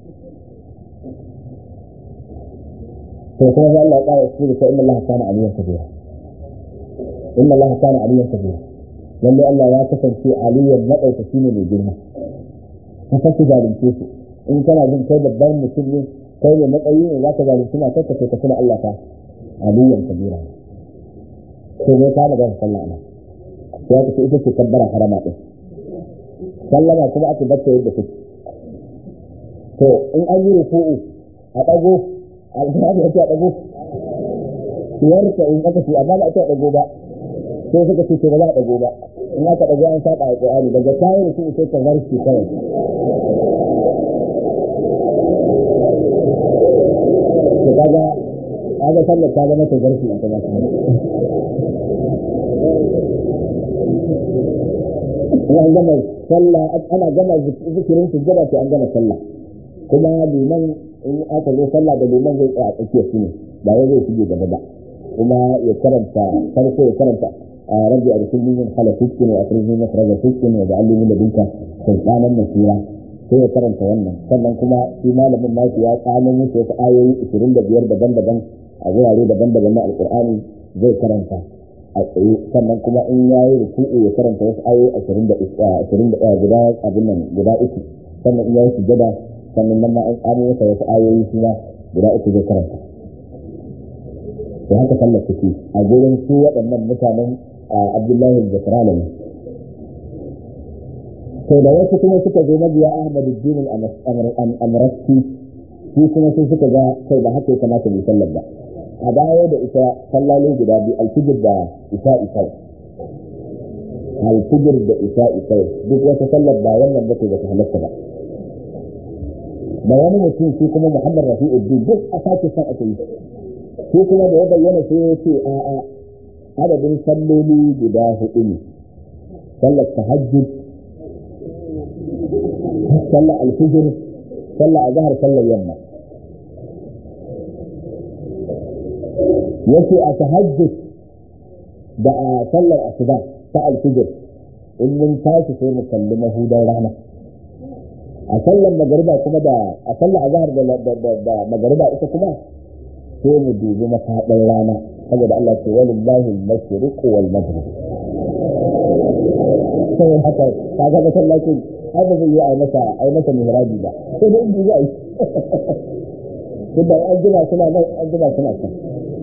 to kuma sai Allah ya ƙara su da inna Allah kana aliyan kabira inna Allah kana aliyan kabira lalle Allah ya kasance aliyan madaukaki ne mai girma ka sake zalunce su in kana jin kai babban mutum ne kai ne matsayi ne zaka zalunci suna kanka sai ka tuna Allah fa aliyan kabira sai ne ka magana sallah ana sai aka ce ita ce kabbara harama din sallama kuma aka bacce yadda take to in an yi ruku'u a dago alƙur'ani ya ce a dago yarka in aka ce amma ba a ce a dago ba sai suka ce ba za a dago ba in aka dago an saba alƙur'ani daga kayan ruku'u sai ka zarce kawai to kaga kaga sallar ta zama ta zarfi a kuma in an gama sallah ana gama zikirin sujjada sai an gama sallah kuma liman in aka zo sallah da liman zai tsaya a tsakiyar su ne ba wai zai shige gaba ba kuma ya karanta farko ya karanta a rabbi a cikin min hala fiskin wa akhrij min makhraja fiskin wa ja'alni min ladunka sultanan nasira sai ya karanta wannan sannan kuma shi malamin nasu ya tsamo musu wasu ayoyi 25 daban-daban a wurare daban-daban na alqur'ani zai karanta a tsaye sannan kuma in ya yi ruku'u ya karanta wasu ayoyi 20 guda abin nan guda uku sannan in ya yi sujada sannan nan ma an tsamo masa wasu ayoyi shi ma guda uku zai karanta to haka sallar take a gurin su waɗannan mutanen abdullahi al-zakralani to da wasu kuma suka zo mabiya ahmad ad-din al-amrasti shi kuma sai suka ga kai ba haka ya kamata mu sallar ba a dawo da ita sallalo guda biyu alfijir da isa isa alfijir da isa isa duk wata sallar ba wannan ba ce ba ta halatta ba da wani mutum shi kuma muhammad rafi'uddin duk a sake son aka yi shi kuma da ya bayyana sai ya ce a a adadin salloli guda hudu ne sallar tahajjud sallar alfijir sallar azhar sallar yamma yace a tahajjud da a sallar asuba ta alfijir in mun tashi sai mu kalli mahudan rana a sallar magariba kuma da a sallar azhar da da magariba ita kuma sai mu dubi mafaɗin rana saboda Allah ce walillahi al-mashriq wal maghrib sai haka kaga masallacin har da zai yi a masa a masa mihrabi ba sai da inda zai tunda an jima suna nan an jima suna can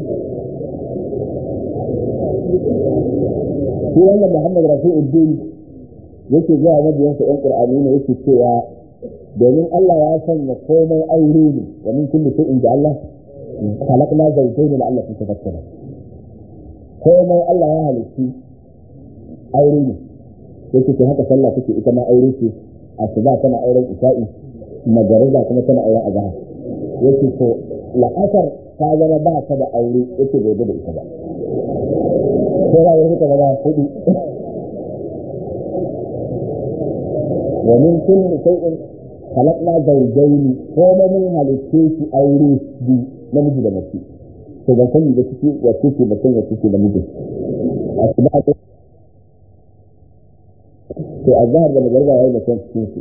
shi wannan Muhammad Rafi'uddin yake zuwa mabiyansa ƴan Qur'ani ne yake cewa domin Allah ya sanya komai aure ne wa min kulli shay'in da Allah khalaqna zawjayn la'allakum tadhakkarun komai Allah ya halitti aure ne yake ce haka sallah take ita ma aure ce asuba tana auren isa'i magariba kuma tana auren azhar yake to la'asar ta zama ba ta da aure yake bai da ita ba sai ya yi ta zama hudu ومن كل شيء خلقنا زوجين كما من halitte shi aure bi namiji da mace to ban sani da ciki wace ce mutum wace ce da miji a kuma to azhar da magarba yayin da kan cikin su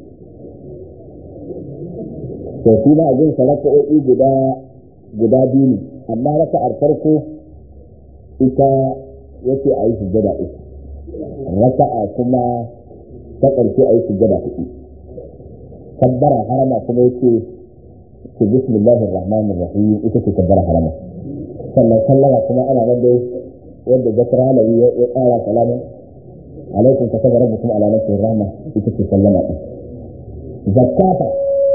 to shi ma ajin saraka'o'i guda guda biyu ne amma raka'ar farko ita yace a yi sujjada uku raka'a kuma ta ƙarshe a yi sujjada hudu kabbara harama kuma yake ce bismillahir rahmanir rahim ita ce kabbara harama sannan sallama kuma ana nan dai wanda zakar halawi ya ƙara salama alaikum ka saba rabbukum ala nafsi rahma ita ce sallama din zakata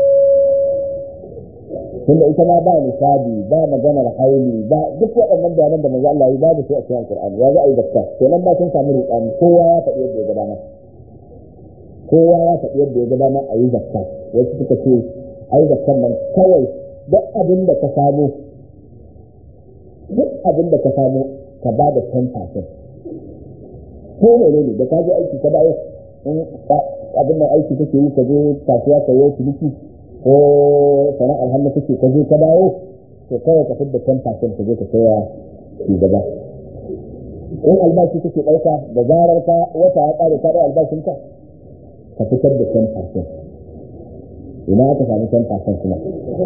tunda ita ma ba nisabi ba maganar haili ba duk waɗannan bayanan da manzo Allah ya babu sai a cikin alqur'ani ya za a yi zakka kenan ba sun samu rudani kowa ya faɗi yadda ya ga dama kowa ya faɗi yadda ya ga dama a yi zakka wasu suka ce a yi zakkan nan kawai duk abin da ka samu duk abin da ka samu ka ba da 10% ko ne ne da ka je aiki ka dawo in abin nan aiki kake yi ka je kasuwa ka yi ciniki ko sana'ar hannu kake ka je ka dawo to kawai ka fidda 10% ka je ka saya shi gaba in albashi kake ɗauka da zarar ka wata ya ƙare ka ɗau albashinka ka fitar da 10% ina aka samu 10% kuma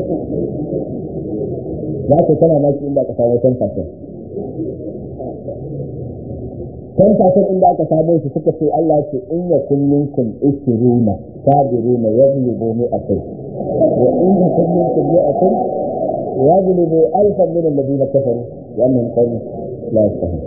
za ka tana maki inda aka samu 10% 10% inda aka samu shi suka ce Allah ce in ya kullum kun ishiruna sabiruna yadlubu mi'atai wa in ya kullum kun mi'atai yajlibu alfan min alladhina kafaru wa annahum qawmun la yafqahun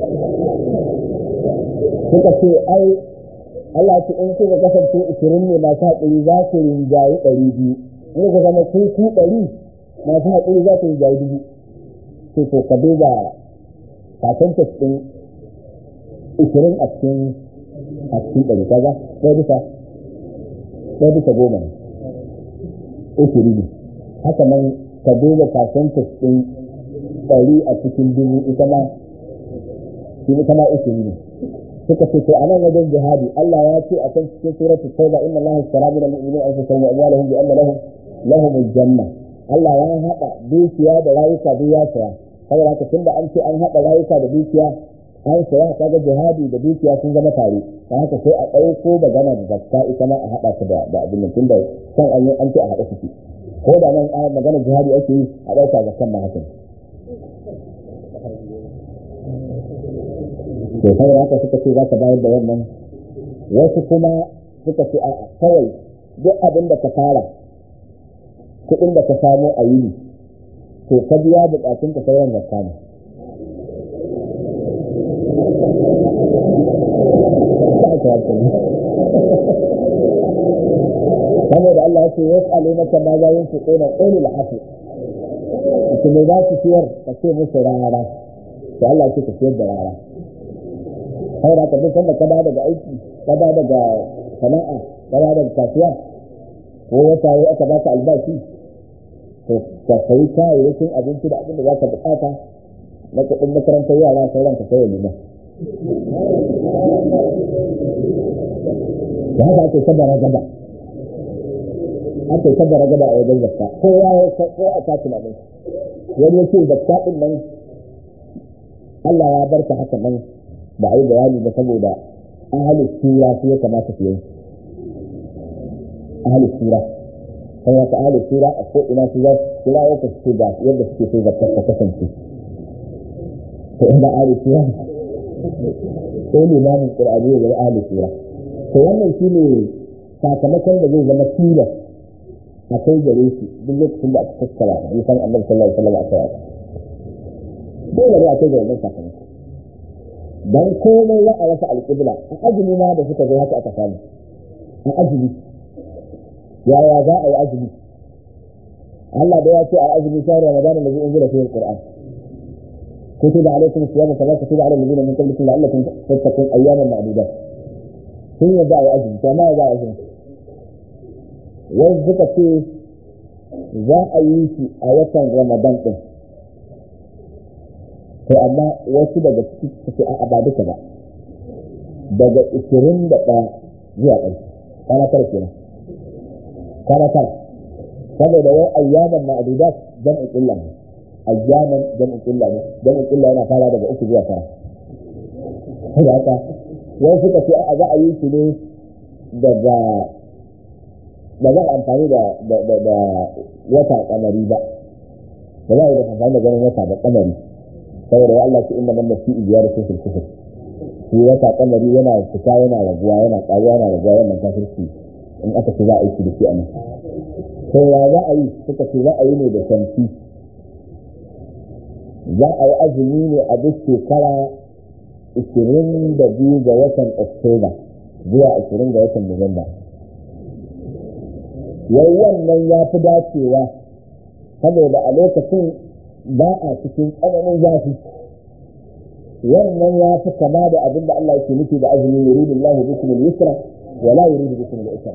suka ce ai Allah ce in kuka kasance ishirin ne masu haƙuri za ku rinjayi ɗari biyu in ku zama ku ku ɗari masu haƙuri za ku rinjayi dubu to to ka duba percentage ɗin ishirin a cikin a cikin ɗari kaga ɗaya bisa ɗaya bisa goma ne ishiri ne haka nan ka duba percentage ɗin ɗari a cikin dubu ita ma ita ma ishiri ne suka ce to anan wajen jihadi Allah ya ce a kan cikin suratul tauba inna Allah ishtara min al-mu'minina anfusahum wa amwalahum bi anna lahum lahum al-janna Allah ya hada dukiya da rayuka duk ya saya saboda haka tunda an ce an hada rayuka da dukiya an saya kaga jihadi da dukiya sun zama tare dan haka sai a ɗauko magana da zakka ita ma a hada ta da da abin nan tunda san an an ce a hada su ko da nan magana jihadi ake yi a ɗauka zakkan ma haka to saboda haka suka ce za ka bayar da wannan wasu kuma suka ce a kawai duk abin da ka fara kuɗin da ka samu a yini to ka biya bukatun ka sauran da kama saboda Allah ya ce wasu alimata ma za yin fito na ƙoli al'afu kuma za su siyar ka ce musu rara to Allah ya ce ka siyar da rara sai da duk sanda ka daga aiki ka daga sana'a ka daga kasuwa ko wata yi aka baka albashi to ka sayi kayayyakin abinci da abin da za ka bukata na kuɗin makarantar yara sauran ka sayo nuna da haka ake sabara gaba ake sabara gaba a wajen zakka ko ya ko a ta tunanin wani yake zakka din nan Allah ya bar ta haka nan ba a yi bayani ba saboda ahalus sura su ya kamata su yanki ahalus sura sai ya ka ahalus sura a ko ina su za su kira ya ka su ga yadda suke so zakar ta kasance to inda ahalus sura ko limamin qur'ani ya zama ahalus sura to wannan shine sakamakon da zai zama tilas a kai gare shi duk lokacin da aka tattara hadisan annabi sallallahu alaihi wasallam a kai dole ne a kai ga wannan sakamakon dan komai ya a rasa alƙibla a azumi ma da suka zo haka aka samu a azumi yaya za a yi azumi Allah da ya ce a azumi shahar Ramadan da zai unzila fihi alquran كتب عليكم الصيام كما كتب على الذين من قبلكم لعلكم تتقون اياما معدودات sun yadda a yi azumi to ma za a azumi wani suka ce za a yi shi a watan ramadan din to amma wasu daga ciki suke a ba duka ba daga ishirin da ɗaya zuwa ƙarshe kwana tara kenan kwana tara saboda wai ayyaman ma'adudat jam'in illa ne ayyaman jam'in illa ne jam'in illa yana fara daga uku zuwa tara saboda haka wai suka ce a za a yi shi ne daga ba za a amfani da wata kamari ba ba za a yi da amfani da ganin wata da kamari saboda ya Allah ce inda man nasi ijiyar sun fil kufur shi wata kamari yana fita yana raguwa yana ƙaruwa yana raguwa wannan kafirci in aka ce za a yi shi da shi a nan to ya za a yi suka ce za a yi ne da shamsi za a yi azumi ne a duk shekara ishirin da biyu ga watan oktoba zuwa ashirin ga watan nuwamba yau wannan ya fi dacewa saboda a lokacin ba a cikin tsananin zafi wannan ya fi kama da abin da Allah yake nufi da azumi yuridu Allah bikum al-yusra wa la yuridu bikum al-usra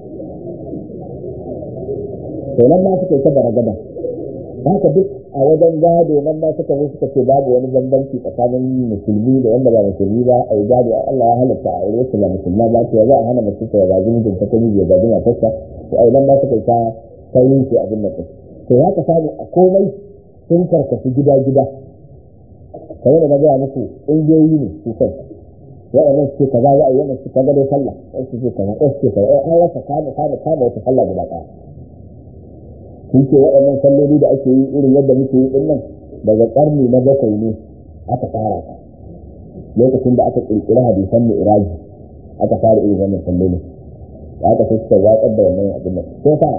to nan ma suka yi ta baragada haka duk a wajen gado nan ma suka zo suka ce babu wani bambanci tsakanin musulmi da wanda ba musulmi ba a yi gado Allah ya halatta a aure su ba musulma ba to za a hana mace ta gaji mijin ta ta miji ya gaji matarsa to a nan ma suka yi ta sauyin shi abin da to ya ka samu a komai sun karkasu gida-gida kamar da na gaya muku ƙungiyoyi ne su kai waɗannan su kaza za a yi wannan su kaga dai sallah wasu su kaza wasu su kaza an rasa kama kama kama wata sallah guda ɗaya sun ce waɗannan salloli da ake yi irin yadda muke yi nan daga ƙarni na bakwai ne aka fara ta lokacin da aka ƙirƙiri hadisan mu iraji aka fara irin wannan salloli da aka sai suka watsar da wannan abin nan sai fa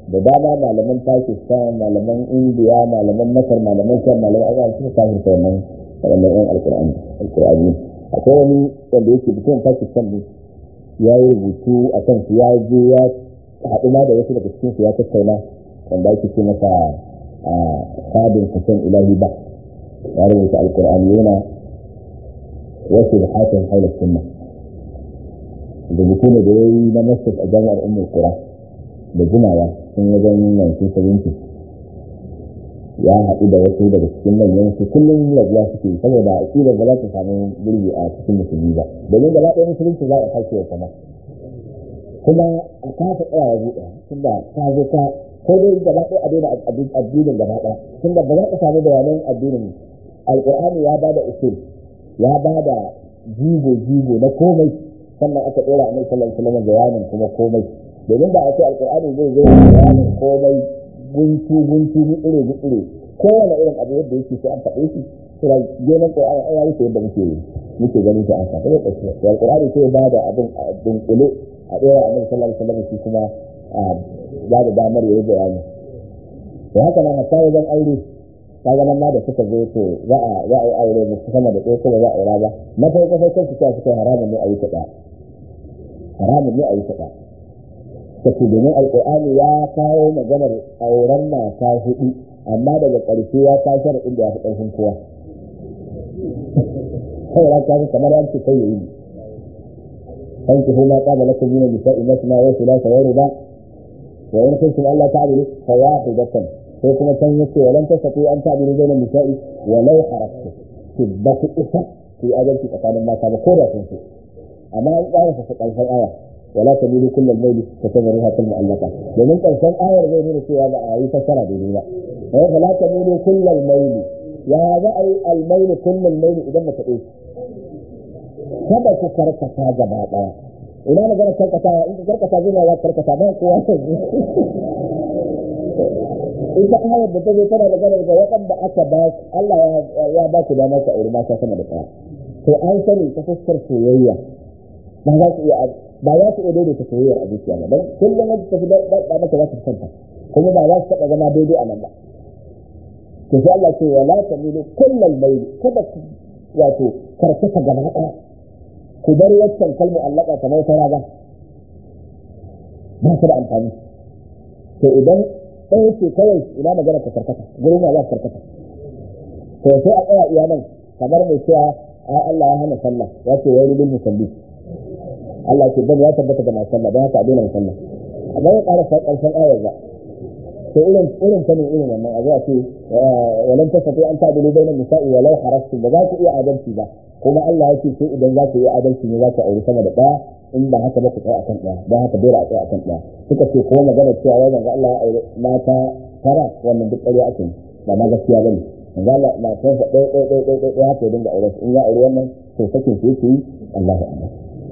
da dama malaman pakistan malaman indiya malaman masar malaman shan malaman abuwa suka kafirta wannan wannan yan alkur'ani alkur'ani akwai wani wanda yake mutum pakistan ne ya yi rubutu a kan su ya je ya haɗu ma da wasu daga cikin su ya tattauna wanda ake ce masa a fadin hussein ilahi ba ya rubuta alkur'ani yana wasu da hatin haular sunna rubutu ne da ya yi na masjid a jami'ar umar kura da jimawa sun wajen 1970 ya haɗu da wasu daga cikin manyan su kullum rabuwa suke saboda aƙidar ba za ta samu gurbi a cikin musulmi ba domin gaba ɗaya musulunci za a kashe wa sama kuma a kasa tsaya buɗe tunda ta zo ta ko dai gaba ɗaya a daina addinin gaba ɗaya tunda ba za ka samu bayanan addinin alƙur'ani ya ba da usul ya ba da jigo jigo na komai sannan aka ɗora a mai sallallahu alaihi wasallam bayanin kuma komai domin da a ce alƙur'ani zai zo bayanin komai guntu guntu gutsure gutsure kowane irin abu yadda yake sai an faɗe shi sura genan qur'ani ai yayi yadda muke muke ganin shi an sa sai kace to alqur'ani sai ba da abin a dunkule a dora annabi sallallahu alaihi wasallam shi kuma ba da damar yayi bayani to haka nan hatta wajen aure kaga nan ma da suka zo to za a za a yi aure mu sama da ɗaya kuma za a aura ba na farko farkon su ta suka haramun ne a yi ta haramun ne a yi ta take domin alkur'ani ya kawo maganar auren mata hudu amma daga ƙarshe ya ta sharaɗin da ya fi ƙarfin kowa kawai ya kawo kamar an ce kai yi kan ki huma qala lakum min nisa'i masna wa thulatha wa ruba wa in kuntum alla ta'dilu fa wahidatan sai kuma can yace walan tasatu an ta'dilu bayna nisa'i wa law haraftu ki ba ku isa ki adalci tsakanin mata ba ko da sun so amma an ƙara sa ƙarshen aya ولا تميلوا كل الليل فتذروها كالمؤلفة ومن كان آية زي من سوى أي فسر ديننا فلا تميلوا كل الليل يا هذا أي الميل كل الليل إذا ما تقول kada ku karkata gaba daya ina magana karkata in ka karkata zai ya karkata ba kowa ita ayar da ta zo tana magana da waɗanda aka ba Allah ya ba ku dama ka aure mata sama da ɗaya to an sani ta fuskar soyayya ba za ku iya ba za su iya daidaita soyayyar a zuciya ba don kullum wanda tafi da maka za ta kanta kuma ba za su taɓa zama daidai a nan ba to sai Allah ce wala tamilu kullal layl kada ku wato karkata gaba ɗaya ku bar waccan kalmu allaka kamar fara ba ba su da amfani to idan ɗaya ce kawai ina magana ka karkata gurin ya za ka karkata to sai a tsaya iya nan kamar mai cewa ai Allah ya hana sallah ya ce wani bil musalli Allah ce dan ya tabbata da masu sallah don haka a daina sallah amma ya ƙara ƙarshen ayar ba to irin irin ta ne irin wannan a zuwa ce walan tasatu an ta'dilu bainan nisa'i walau harastu ba za ku iya adalci ba kuma Allah ya ce sai idan za ku iya adalci ne za ku auri sama da ɗaya in ba haka ba ku tsaya akan ɗaya don haka dole a tsaya akan ɗaya suka ce ko magana cewa wai manzo Allah ya aure mata tara wannan duk ƙarya ake ba ma gaskiya bane manzo Allah matansa ɗaya ɗaya ɗaya ɗaya ɗaya haka ya dinga aure in ya aure wannan to sakin su yake yi Allahu akbar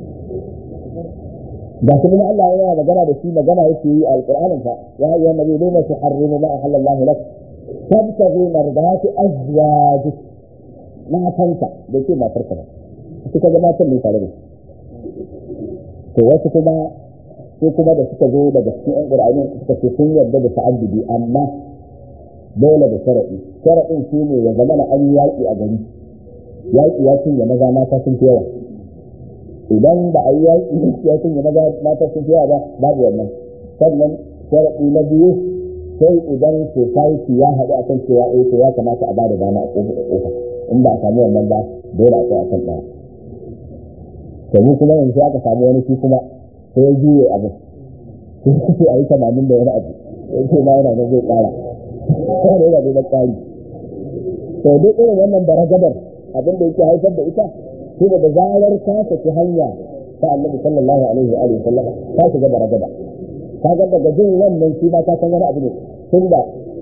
da su kuma Allah yana magana da shi magana yake yi a alƙur'anin fa ya ayyuhan nabi lima tuharrimu ma ahallallahu lak tabtaghi mardati azwajik matanka da ke matarka ba su ka ga matan ne tare da to wasu kuma sai kuma da suka zo daga cikin ƴan ƙur'ani suka ce sun yarda da ta'addudi amma dole da sharaɗi sharaɗin shi ne ya zama na an yaƙi a gari yaƙi ya cinye maza mata sun fi yawa idan ba a yi yaƙi ya sun yi maza mata sun fiya ba babu wannan sannan sharaɗi na biyu sai idan society ya haɗu a kan cewa eh to ya kamata a ba da dama a ƙofa ƙofa in ba a samu wannan ba dole a tsaya kan ɗaya to mu kuma yanzu aka samu wani shi kuma sai ya juye abin sai ce a yi tamanin da wani abu sai ce ma yana nan zai ƙara sai da yana da ƙari to duk irin wannan baragadar abin da yake haifar da ita shi da zarar ka saki hanya ta annabi sallallahu alaihi wa alihi sallama ka shiga da ragaba ka ga daga jin wannan shi ba ka san wani abu ne tunda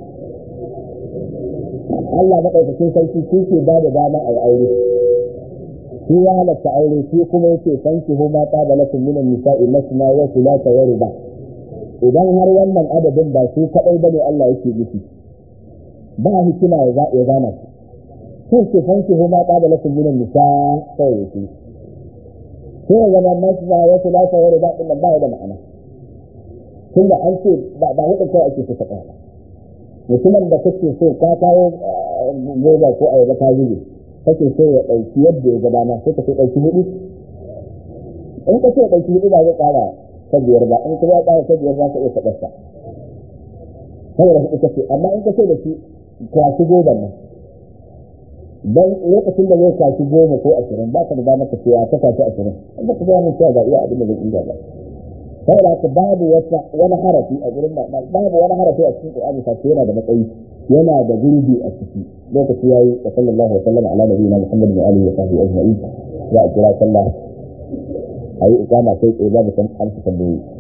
Allah madaukakin sarki shi ke ba da dama a yi aure shi ya halatta aure shi kuma yake sanki hu ma ta da lakum minan nisa'i masna wa thulatha wa ruba idan har wannan adadin ba su kadai bane Allah yake nufi ba hikima ya gana shi sai ke fanki huma ta da lakum minan nisa sai yake sai ya zama masu da wasu lasa wani ba ɗin ba da ma'ana tun da an ce ba ba hudun kawai ake so ka tsaya mutumin da kake so ka kawo goba ko ayaba ka zube kake so ya ɗauki yadda ya gaba na sai ka sai ɗauki hudu in ka ce ɗauki hudu ba zai ƙara ta biyar ba in kuma ya ƙara ta biyar za ka iya taɓarsa saboda hudu kace amma in ka ce da shi kwashi goban nan dan lokacin da zai kwashi goma ko ashirin ba ka da damar ka cewa ta kwashi ashirin in ba ka gaya min cewa ga iya abin da zai iya ba saboda haka babu wata wani harafi a gurin babu wani harafi a cikin Qur'ani fa yana da matsayi yana da gurbi a ciki lokaci yayi wa sallallahu alaihi wa sallam ala nabiyina Muhammad wa alihi wa sahbihi ajma'in ya kira sallah ayi ikama sai tsaye babu san amsa tambayoyi